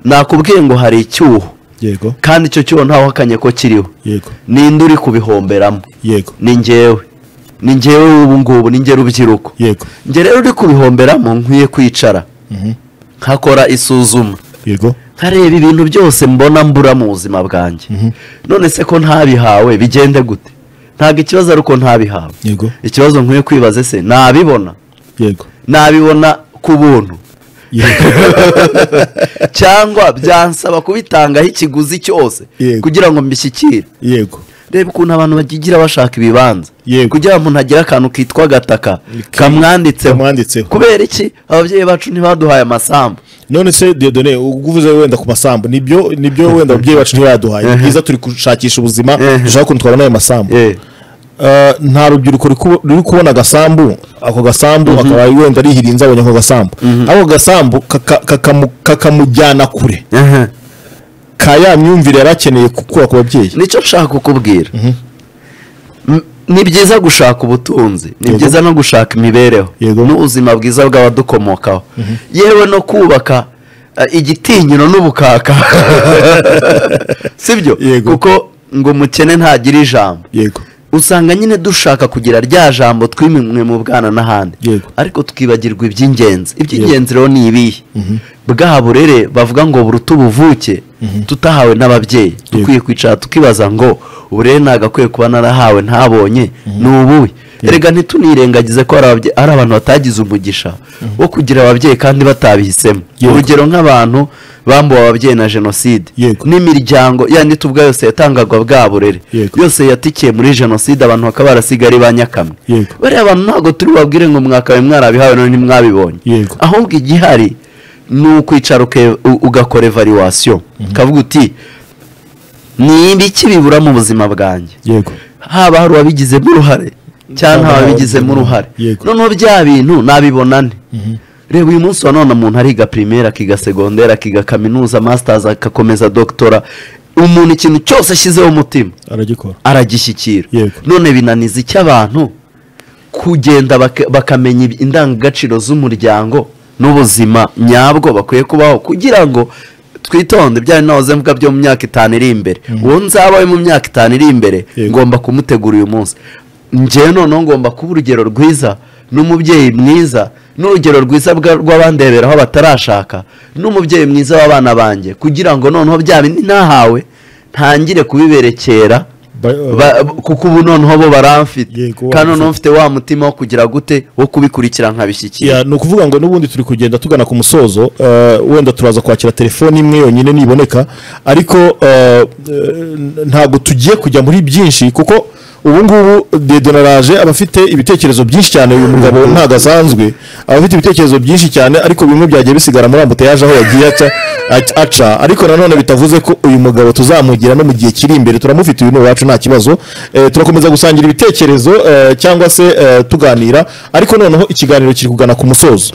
F: nakubwiye ngo hari icyuho
A: yego
F: kandi icyo cyuho ntawahakanye ko kiriho
A: yego
F: ninde uri kubihomberamo
A: yego
F: ni njyewe ni njyewe ubu ngubu ni njye rubyiruko
A: yego
F: njye rero uri kubihomberamo nkwiye kwicara nkakora isuzuma
A: yego
F: nkareba ibintu byose mbona mbura mu buzima bwanjye none se ko ntabihawe bigende gute ntabwo ikibazo ari uko ntabihawe
A: yego
F: ikibazo nkwiye kwibaza se nabibona
A: yego
F: nabibona ku buntu
A: yego
F: cyangwa byansaba kubitangaho ikiguzi cyose
A: Yego.
F: kugira ngo mbishyikire
A: yego
F: reba ukuntu abantu bagigira bashaka ibibanza
A: Yego.
F: kugira ngo umuntu agire akantu kitwa gataka
A: Ke-
F: kamwanditseho
A: kamwanditseho.
F: kubera iki ababyeyi bacu ntibaduhaye amasambu
A: none se dedone ubwo uvuze wenda ku masambu nibyo nibyo wenda ababyeyi bacu ntibaduhaye ni byiza turi gushakisha ubuzima
F: Eh.
A: dushaka ukuntu twabona ayo masambu Eh, nta rubyiruko ruri kubo- ruri kubona agasambu ako gasambu akaba wenda rihirinze abonye ako gasambu ako gasambu kaka- kakamu- kakamujyana kure
F: Aha.
A: ka ya myumvire yari akeneye gukura ku babyeyi
F: nicyo nshaka kukubwira M- ni byiza gushaka ubutunzi ni
A: Yego.
F: byiza no gushaka imibereho
A: Yego.
F: n'ubuzima bwiza bw'abadukomokaho yewe no kubaka eh, igitinyiro n'ubukaka sibyo
A: Yego.
F: kuko ngo umukene ntagira ijambo
A: yego
F: usanga nyine dushaka kugira rya jambo twimwe mu bwana n'ahandi
A: Yego.
F: ariko tukibagirwa iby'ingenzi iby'ingenzi rero ni ibihe bwa burere bavuga ngo buruta ubuvuke tutahawe n'ababyeyi dukwiye kwicara tukibaza ngo uburere nagakwiye kuba narahawe ntabonye ni ubuhe erega ntitunirengagize ko hari ababye- hari abantu batagize umugisha wo kugira ababyeyi kandi batabihisemo
A: Yego.
F: urugero nk'abantu bambuwe ababyeyi na jenoside
A: Yego.
F: n'imiryango yandi tuvuga yose yatangagwa bwa burere
A: Yego.
F: yose yatikiye muri jenoside abantu bakaba barasigaye ari ba nyakamwe
A: Yego.
F: bariya bantu ntabwo turi bubabwire ngo mwakabaye mwarabihawe none ntimwabibonye
A: Yego.
F: ahubwo igihari ni ukwicara uke- u- ugakora evaluwasiyo ukavuga uti ni ibiki bibura mu buzima bwanjye
A: yego
F: haba hari uwabigizemo uruhare cyangwa nta wabigizemo uruhare
A: Yego.
F: noneho bya bintu nabibona nte reba uyu munsi wa none umuntu ariga pirimeri akiga segonderi akiga kaminuza masitazi agakomeza dogitora umuntu ikintu cyose ashyizeho umutima
A: aragikora
F: aragishyikira
A: Yego.
F: none binaniza icyo abantu kugenda baka- bakamenya ibi- indangagaciro z'umuryango n'ubuzima nyabwo bakwiye kubaho kugira ngo twitonde bya nahoze mvuga byo mu myaka itanu iri imbere uwo nzabawe mu myaka itanu iri imbere
A: Yego.
F: ngomba kumutegura uyu munsi njyewe noneho ngomba kuba urugero rwiza n'umubyeyi mwiza n'urugero rwiza bwa- rw'abandeberaho batarashaka n'umubyeyi mwiza w'abana banjye kugira ngo noneho bya bindi nahawe ntangire kubiberekera
A: Ba-
F: Ba- kuko ubu noneho bo baramfite
A: Yego,
F: kandi
A: baramfite.
F: noneho mfite wa mutima wo kugira gute wo kubikurikira nkabishyikira
A: Ya, ni ukuvuga ngo n'ubundi turi kugenda tugana ku musozo eh, wenda turaza kwakira telefoni imwe yonyine niboneka ariko eh, eh, ntabwo tugiye kujya muri byinshi kuko ubu ngubu dedonaraje aba afite ibitekerezo byinshi cyane uyu mugabo ntabwo asanzwe aba afite ibitekerezo byinshi cyane ariko bimwe byagiye bisigara muri ambutayaje aho yagiye aca aca- aca ariko nanone bitavuze ko uyu mugabo tuzamugira no mu gihe kiri imbere turamufite uyu ni uwacu nta kibazo Eh, turakomeza gusangira ibitekerezo eh, cyangwa se eh, tuganira ariko noneho ikiganiro kiri kugana ku musozo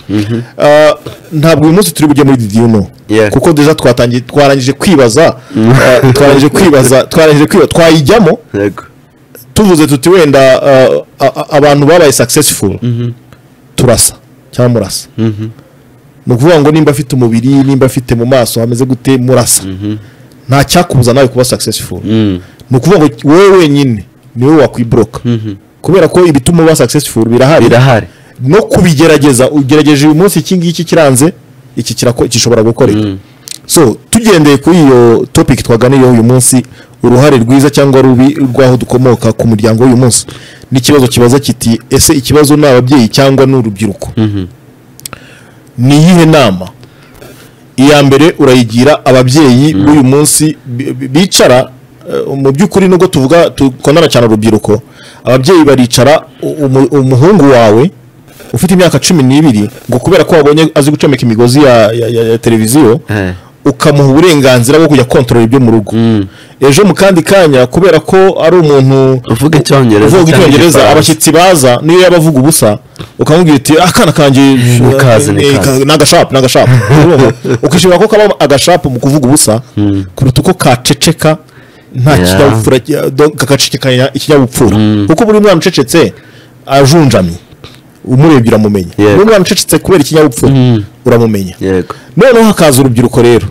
A: Ah, ntabwo uyu munsi turi bujye muri didiyuno
F: Yeah.
A: kuko deja twatangiye twarangije kwibaza eh, twarangije kwibaza twarangije kwibaza twayijyamo
F: yego
A: tuvuze tuti wenda uh, a- a- abantu babaye successful turasa cyangwa murasa ni ukuvuga ngo nimba afite umubiri nimba afite mu maso hameze gute murasa nta cyakubuza nawe kuba successful ni ukuvuga ngo wowe wenyine niwe wakwiburoka kubera ko ibituma uba successful birahari
F: birahari
A: no kubigerageza ugerageje uyu munsi iki ngiki kiranze iki kirako- gishobora gukoreka so tugendeye kuri iyo topic twaganiyeho uyu munsi uruhare rwiza cyangwa rubi rw'aho dukomoka ku muryango w'uyu munsi n'ikibazo kibaza kiti ese ikibazo ni ababyeyi cyangwa ni urubyiruko ni iyihe nama iya mbere urayigira ababyeyi b'uyu munsi bi- bi- bicara eh, mu by'ukuri nubwo tuvuga dukundana cyane urubyiruko ababyeyi baricara u- umu- umuhungu wawe ufite imyaka cumi n'ibiri ngo kubera ko wabonye azi gucomeka imigozi ya, ya, ya, ya televiziyo
F: Eh.
A: ukamuha uburenganzira bwo kujya kontorora ibyo mu rugo ejo mu kandi kanya kubera ko ari umuntu
F: uvuga icyongereza
A: uvuga
F: cyangwa
A: icyongereza
F: igifaransa.
A: abashyitsi baza niyo yaba avuga ubusa ukamubwira uti akana kanjye
F: Nikaze,
A: eh,
F: nikaze."
A: ni agashapu ni agashapu ukishimira ko kabamo agashapu mu kuvuga ubusa kuruta uko kaceceka nta
F: Yeah.
A: kinyabupfura ki- do- kakacecekanya ikinyabupfura kuko buri mwana ucecetse ajunjamye umurebye uramumenya
F: Yego.
A: buri mwana ucecetse kubera ikinyabupfura uramumenya
F: yego
A: noneho hakaza urubyiruko rero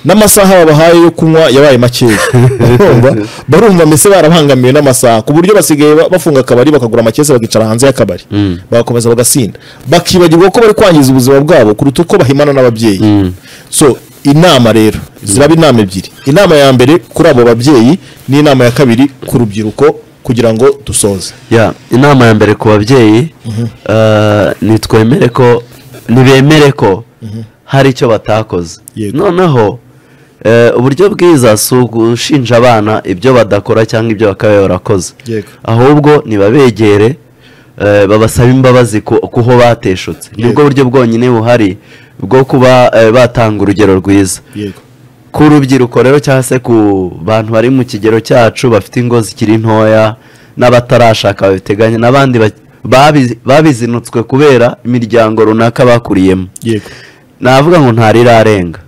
A: n'amasaha babahaye yo kunywa yabaye makeya barumva barumva mbese barabangamiwe n'amasaha ku buryo basigaye ba- bafunga akabari bakagura amakesi bakicara hanze y'akabari bagakomeza bagasinda bakibagirwa ko bari kwangiza ubuzima bwabo kuruta uko bahimana n'ababyeyi so inama rero ziraba inama ebyiri inama ya mbere kuri abo babyeyi n'inama ya kabiri ku rubyiruko kugira ngo dusoze
F: ya inama ya mbere ku babyeyi eh, nitwemere ko nibemere ko hari icyo batakoze
A: Yego.
F: noneho eh, uburyo bwiza si ugushinja abana ibyo badakora cyangwa ibyo bakabaye barakoze
A: Yego.
F: ahubwo nibabegere eh, babasaba imbabazi ku- kuho bateshutse nibwo buryo bwonyine buhari bwo kuba eh, batanga urugero rwiza
A: yego
F: ku rubyiruko rero cyangwa se ku bantu bari mu kigero cyacu bafite ingo zikiri ntoya n'abatarashaka babiteganya n'abandi ba- babi- babizinutswe kubera imiryango runaka bakuriyemo
A: yego
F: navuga ngo ntarirarenga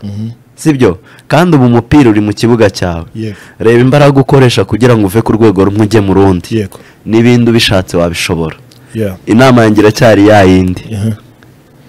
F: sibyo kandi ubu umupira uri mu kibuga cyawe
A: Yego.
F: reba imbaraga ukoresha kugira ngo uve ku rwego rumwe ujye mu rundi
A: yego
F: n'ibindi ubishatse wabishobora
A: yeah.
F: inama yanjye iracyari ya yindi
A: Aha.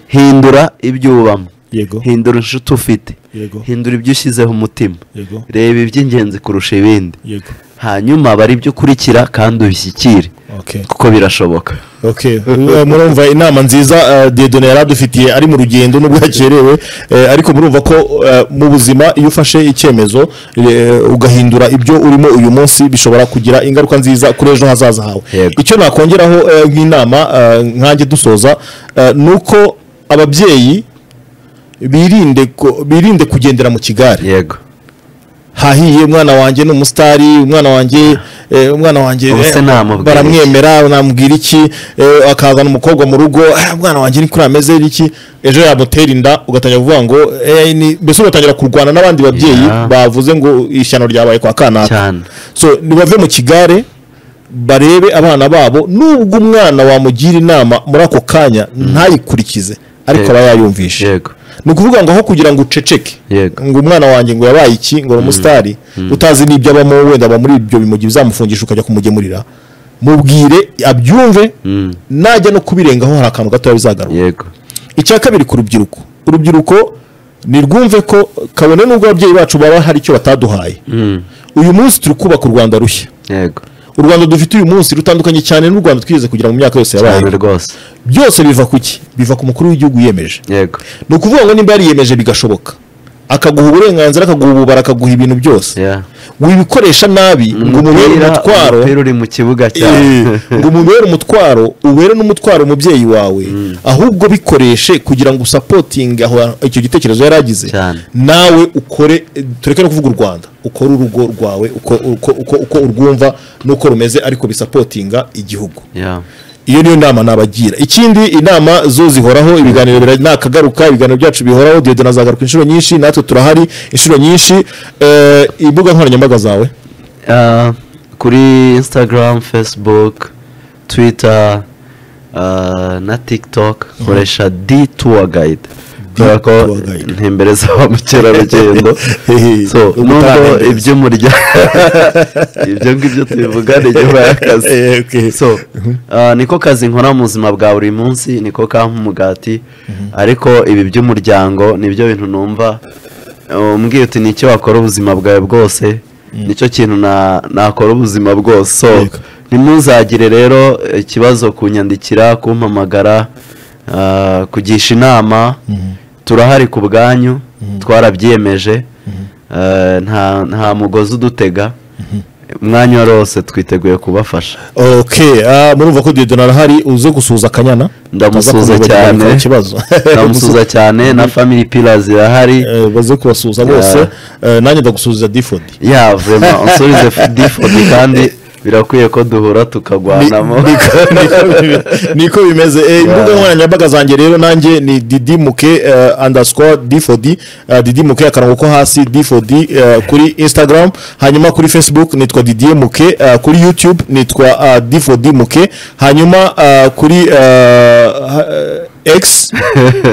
F: hindura ibyo ubamo
A: yego
F: hindura inshuti ufite
A: Yego.
F: hindura ibyo ushyizeho umutima
A: Yego.
F: reba iby'ingenzi kurusha ibindi
A: yego
F: hanyuma bari ibyo ukurikira kandi ubishyikire
A: Okay.
F: kuko birashoboka
A: Okay. Eh, murumva inama nziza eh, Dieudonne yari adufitiye ari mu rugendo nubwo yakerewe eh, ariko murumva ko eh, mu buzima iyo ufashe icyemezo eh, ugahindura ibyo urimo uyu munsi bishobora kugira ingaruka nziza kuri ejo hazaza hawe
F: Yego.
A: icyo nakongeraho eh, nk'inama eh, nkanjye dusoza eh, ni uko ababyeyi birinde ko- birinde kugendera mu kigare
F: yego
A: hahiye umwana wanjye ni umusitari umwana wanjye eh, umwana wanjye
F: Ubuse
A: eh,
F: namubwira
A: baramwemera namubwira iki eh, akazana umukobwa mu rugo "Ah, umwana wanjye ni kuri ameze iki ejo yamutera inda ugatangira kuvuga ngo eh, ni- mbese ugatangira kurwana n'abandi babyeyi
F: Yeah.
A: bavuze ngo ishyano ryabaye kwa kanaka
F: cyane
A: so nibave mu kigare barebe abana babo nubwo umwana wamugira inama muri ako kanya ntayikurikize ariko
F: Yego.
A: aba yayumvishe
F: yego
A: ni ukuvuga ngo aho kugira ngo uceceke
F: Yego.
A: ngo umwana wanjye ngo yabaye iki ngo ni umusitari utazi n'ibyo abamo wenda aba muri ibyo bimugi bizamufungisha ukajya kumugemurira mubwire abyumve
F: Mm.
A: najya no kubirengaho hari akantu gatoya bizagaruka
F: yego
A: icya kabiri ku rubyiruko urubyiruko nirwumve ko kabone n'ubwo ababyeyi bacu baba hari icyo bataduhaye
F: Mm.
A: uyu munsi turi kubaka u rwanda rushya
F: yego
A: u rwanda dufite uyu munsi rutandukanye cyane n'u rwanda twigeze kugira mu myaka yose yabaye
F: cyane rwose
A: byose biva ku ki biva ku mukuru w'igihugu wiyemeje
F: yego
A: ni ukuvuga ngo nimba yariyemeje bigashoboka akaguha uburenganzira akaguha ububara akaguha ibintu byose
F: yeah.
A: wibikoresha nabi ngo umubere
F: Umupira-
A: umutwaro
F: umupira uri mu kibuga
A: Eh,
F: cyane
A: ngo umubere umutwaro ubere n'umutwaro umubyeyi wawe ahubwo bikoreshe kugira ngo usapotinge aho icyo gitekerezo yari agize
F: Cyane.
A: nawe ukore eh, tureke no kuvuga u rwanda ukore urugo rwawe uko, uko, uko, uko urwumva n'uko rumeze ariko bisapotinga igihugu
F: yeah.
A: iyo niyo nama nabagira ikindi inama zo zihoraho ibiganiro bira- nakagaruka ibiganiro byacu bihoraho Dieudonne azagaruka inshuro nyinshi natwe turahari inshuro nyinshi Eh, imbuga nkoranyambaga zawe
F: Ah, kuri instagram facebook twitter ah, na tiktok nkoresha d tour guide kubera ko
A: tour guide.
F: ntembereza ba mukerarugendo so
A: Ubutaha
F: nubwo
A: ntembereza.
F: ibyo murya ibyo ngibyo tubivuga ni nyuma y'akazi
A: Eh, okay.
F: so ah, niko kazi nkora mu buzima bwa buri munsi niko kampa umugati ariko ibi by'umuryango nibyo bintu numva umbwira uti nicyo wakora ubuzima bwawe bwose nicyo kintu na- nakora ubuzima bwose so
A: Yego.
F: ntimuzagire rero ikibazo kunyandikira kumpamagara ah, kugisha inama turahari ku bwanyu twarabyiyemeje Ah, nta nta mugozi udutega umwanya wose twiteguye kubafasha
A: okay ah, murumva ko Dieudonne arahari uze gusuhuza akanyana Utaza
F: ndamusuza
A: kumwibagirwa
F: cyane
A: bikaba ikibazo
F: ndamusuza cyane na family pillars irahari
A: Eh, baze kubasuhuza bose Eh, nanjye ndagusuhuza difodi
F: ya vrema unsubize difodi kandi birakwiye ko duhura tukagwanamo
A: niko bimeze Eh, imbuga nkoranyambaga zanjye rero nanjye ni didimuke uh, underscore d4d uh, didimuke akarongo ko hasi d4d uh, kuri instagram hanyuma kuri facebook nitwa didier muke uh, kuri youtube nitwa uh, d4d muke hanyuma uh, kuri uh, ha- eh, x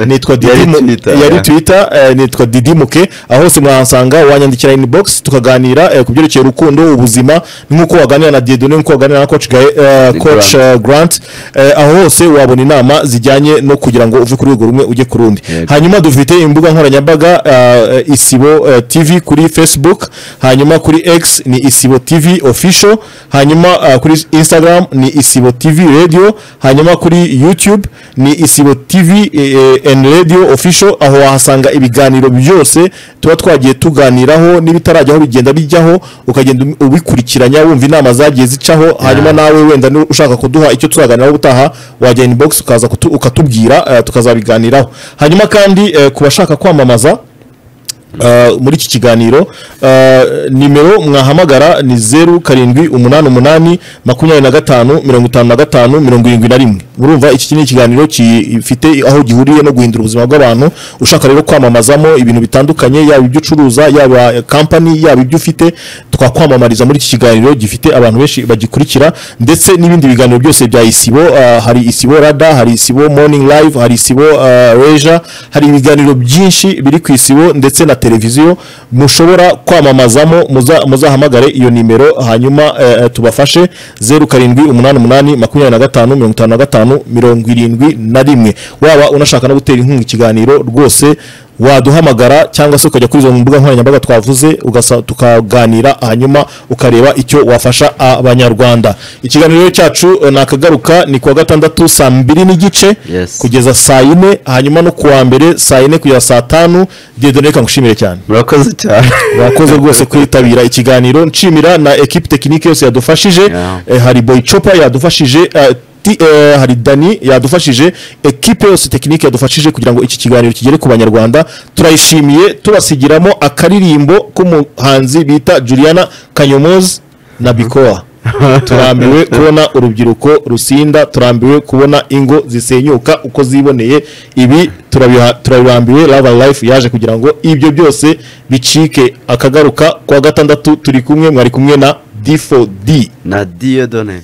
A: nitwa
F: Yari
A: Didi Mu-
F: Twitter,
A: yari
F: yeah.
A: twitter eh, nitwa Didi Muke aho hose mwansanga wanyandikira inbox tukaganira eh, ku byerekeye urukundo ubuzima nk'uko waganira na Dieudonne nk'uko waganira na coach, Gae- eh,
F: Ni
A: coach eh, Grant eh, aho hose wabona inama zijyanye no kugira ngo uve ku rwego rumwe ujye ku rundi
F: Yego.
A: hanyuma dufite imbuga nkoranyambaga eh, eh, isibo eh, tv kuri facebook hanyuma kuri x ni isibo tv official hanyuma eh, kuri instagram ni isibo tv radio hanyuma kuri youtube ni isibo tv eh, and radio official aho wahasanga ibiganiro byose tuba twagiye tuganiraho n'ibitarajyaho bigenda bijyaho ukagenda umi- ubikurikiranya wumva inama zagiye zicaho hanyuma nawe wenda ni- ushaka kuduha icyo turaganiraho ubutaha wajya inbox ukaza kutu- ukatubwira eh, tukazabiganiraho hanyuma kandi eh, ku bashaka kwamamaza Uh, muri iki kiganiro uh, nimero mwahamagara ni zeru karindwi umunani umunani makumyabiri na gatanu mirongo itanu na gatanu mirongo irindwi na rimwe urumva iki ni ikiganiro gifite aho gihuriye no guhindura ubuzima bw'abantu ushaka rero kwamamazamo ibintu bitandukanye yaba ibyo ucuruza yaba eh, company yaba ibyo ufite twakwamamariza muri iki kiganiro gifite abantu benshi bagikurikira ndetse n'ibindi biganiro byose bya isibo uh, hari isibo rada hari isibo morning live hari isibo uh, reja hari ibiganiro byinshi biri ku isibo ndetse na televiziyo mushobora kwamamazamo muza- muzahamagare iyo nimero hanyuma eh, eh, tubafashe zeru karindwi umunani umunani makumyabiri na gatanu mirongo itanu na gatanu gatanu mirongo irindwi na rimwe waba unashaka no gutera inkunga ikiganiro rwose waduhamagara cyangwa se ukajya kuri izo mbuga nkoranyambaga twavuze ugasa- tukaganira hanyuma ukareba icyo wafasha abanyarwanda ikiganiro rero cyacu eh, nakagaruka ni kuwa gatandatu saa mbiri n'igice
F: Yes.
A: kugeza saa yine hanyuma no kuwa mbere saa yine kugeza saa tanu dedone reka ngushimire cyane
F: murakoze cyane
A: mwakoze rwose kwitabira ikiganiro nshimira na ekipi tekinike yose yadufashije
F: Yeah.
A: eh, hari boy chopa yadufashije eh, ti- eh, hari dani yadufashije ekipe yose tekinike yadufashije kugira ngo iki kiganiro kigere ku banyarwanda turayishimiye tubasigiramo akaririmbo k'umuhanzi bita juliana kanyomozi na bikowa turambiwe kubona urubyiruko rusinda turambiwe kubona ingo zisenyuka uko ziboneye ibi turabiha- turabirambiwe lava life yaje kugira ngo ibyo byose bicike akagaruka kwa gatandatu turi kumwe mwari kumwe na d4d
F: na diyodone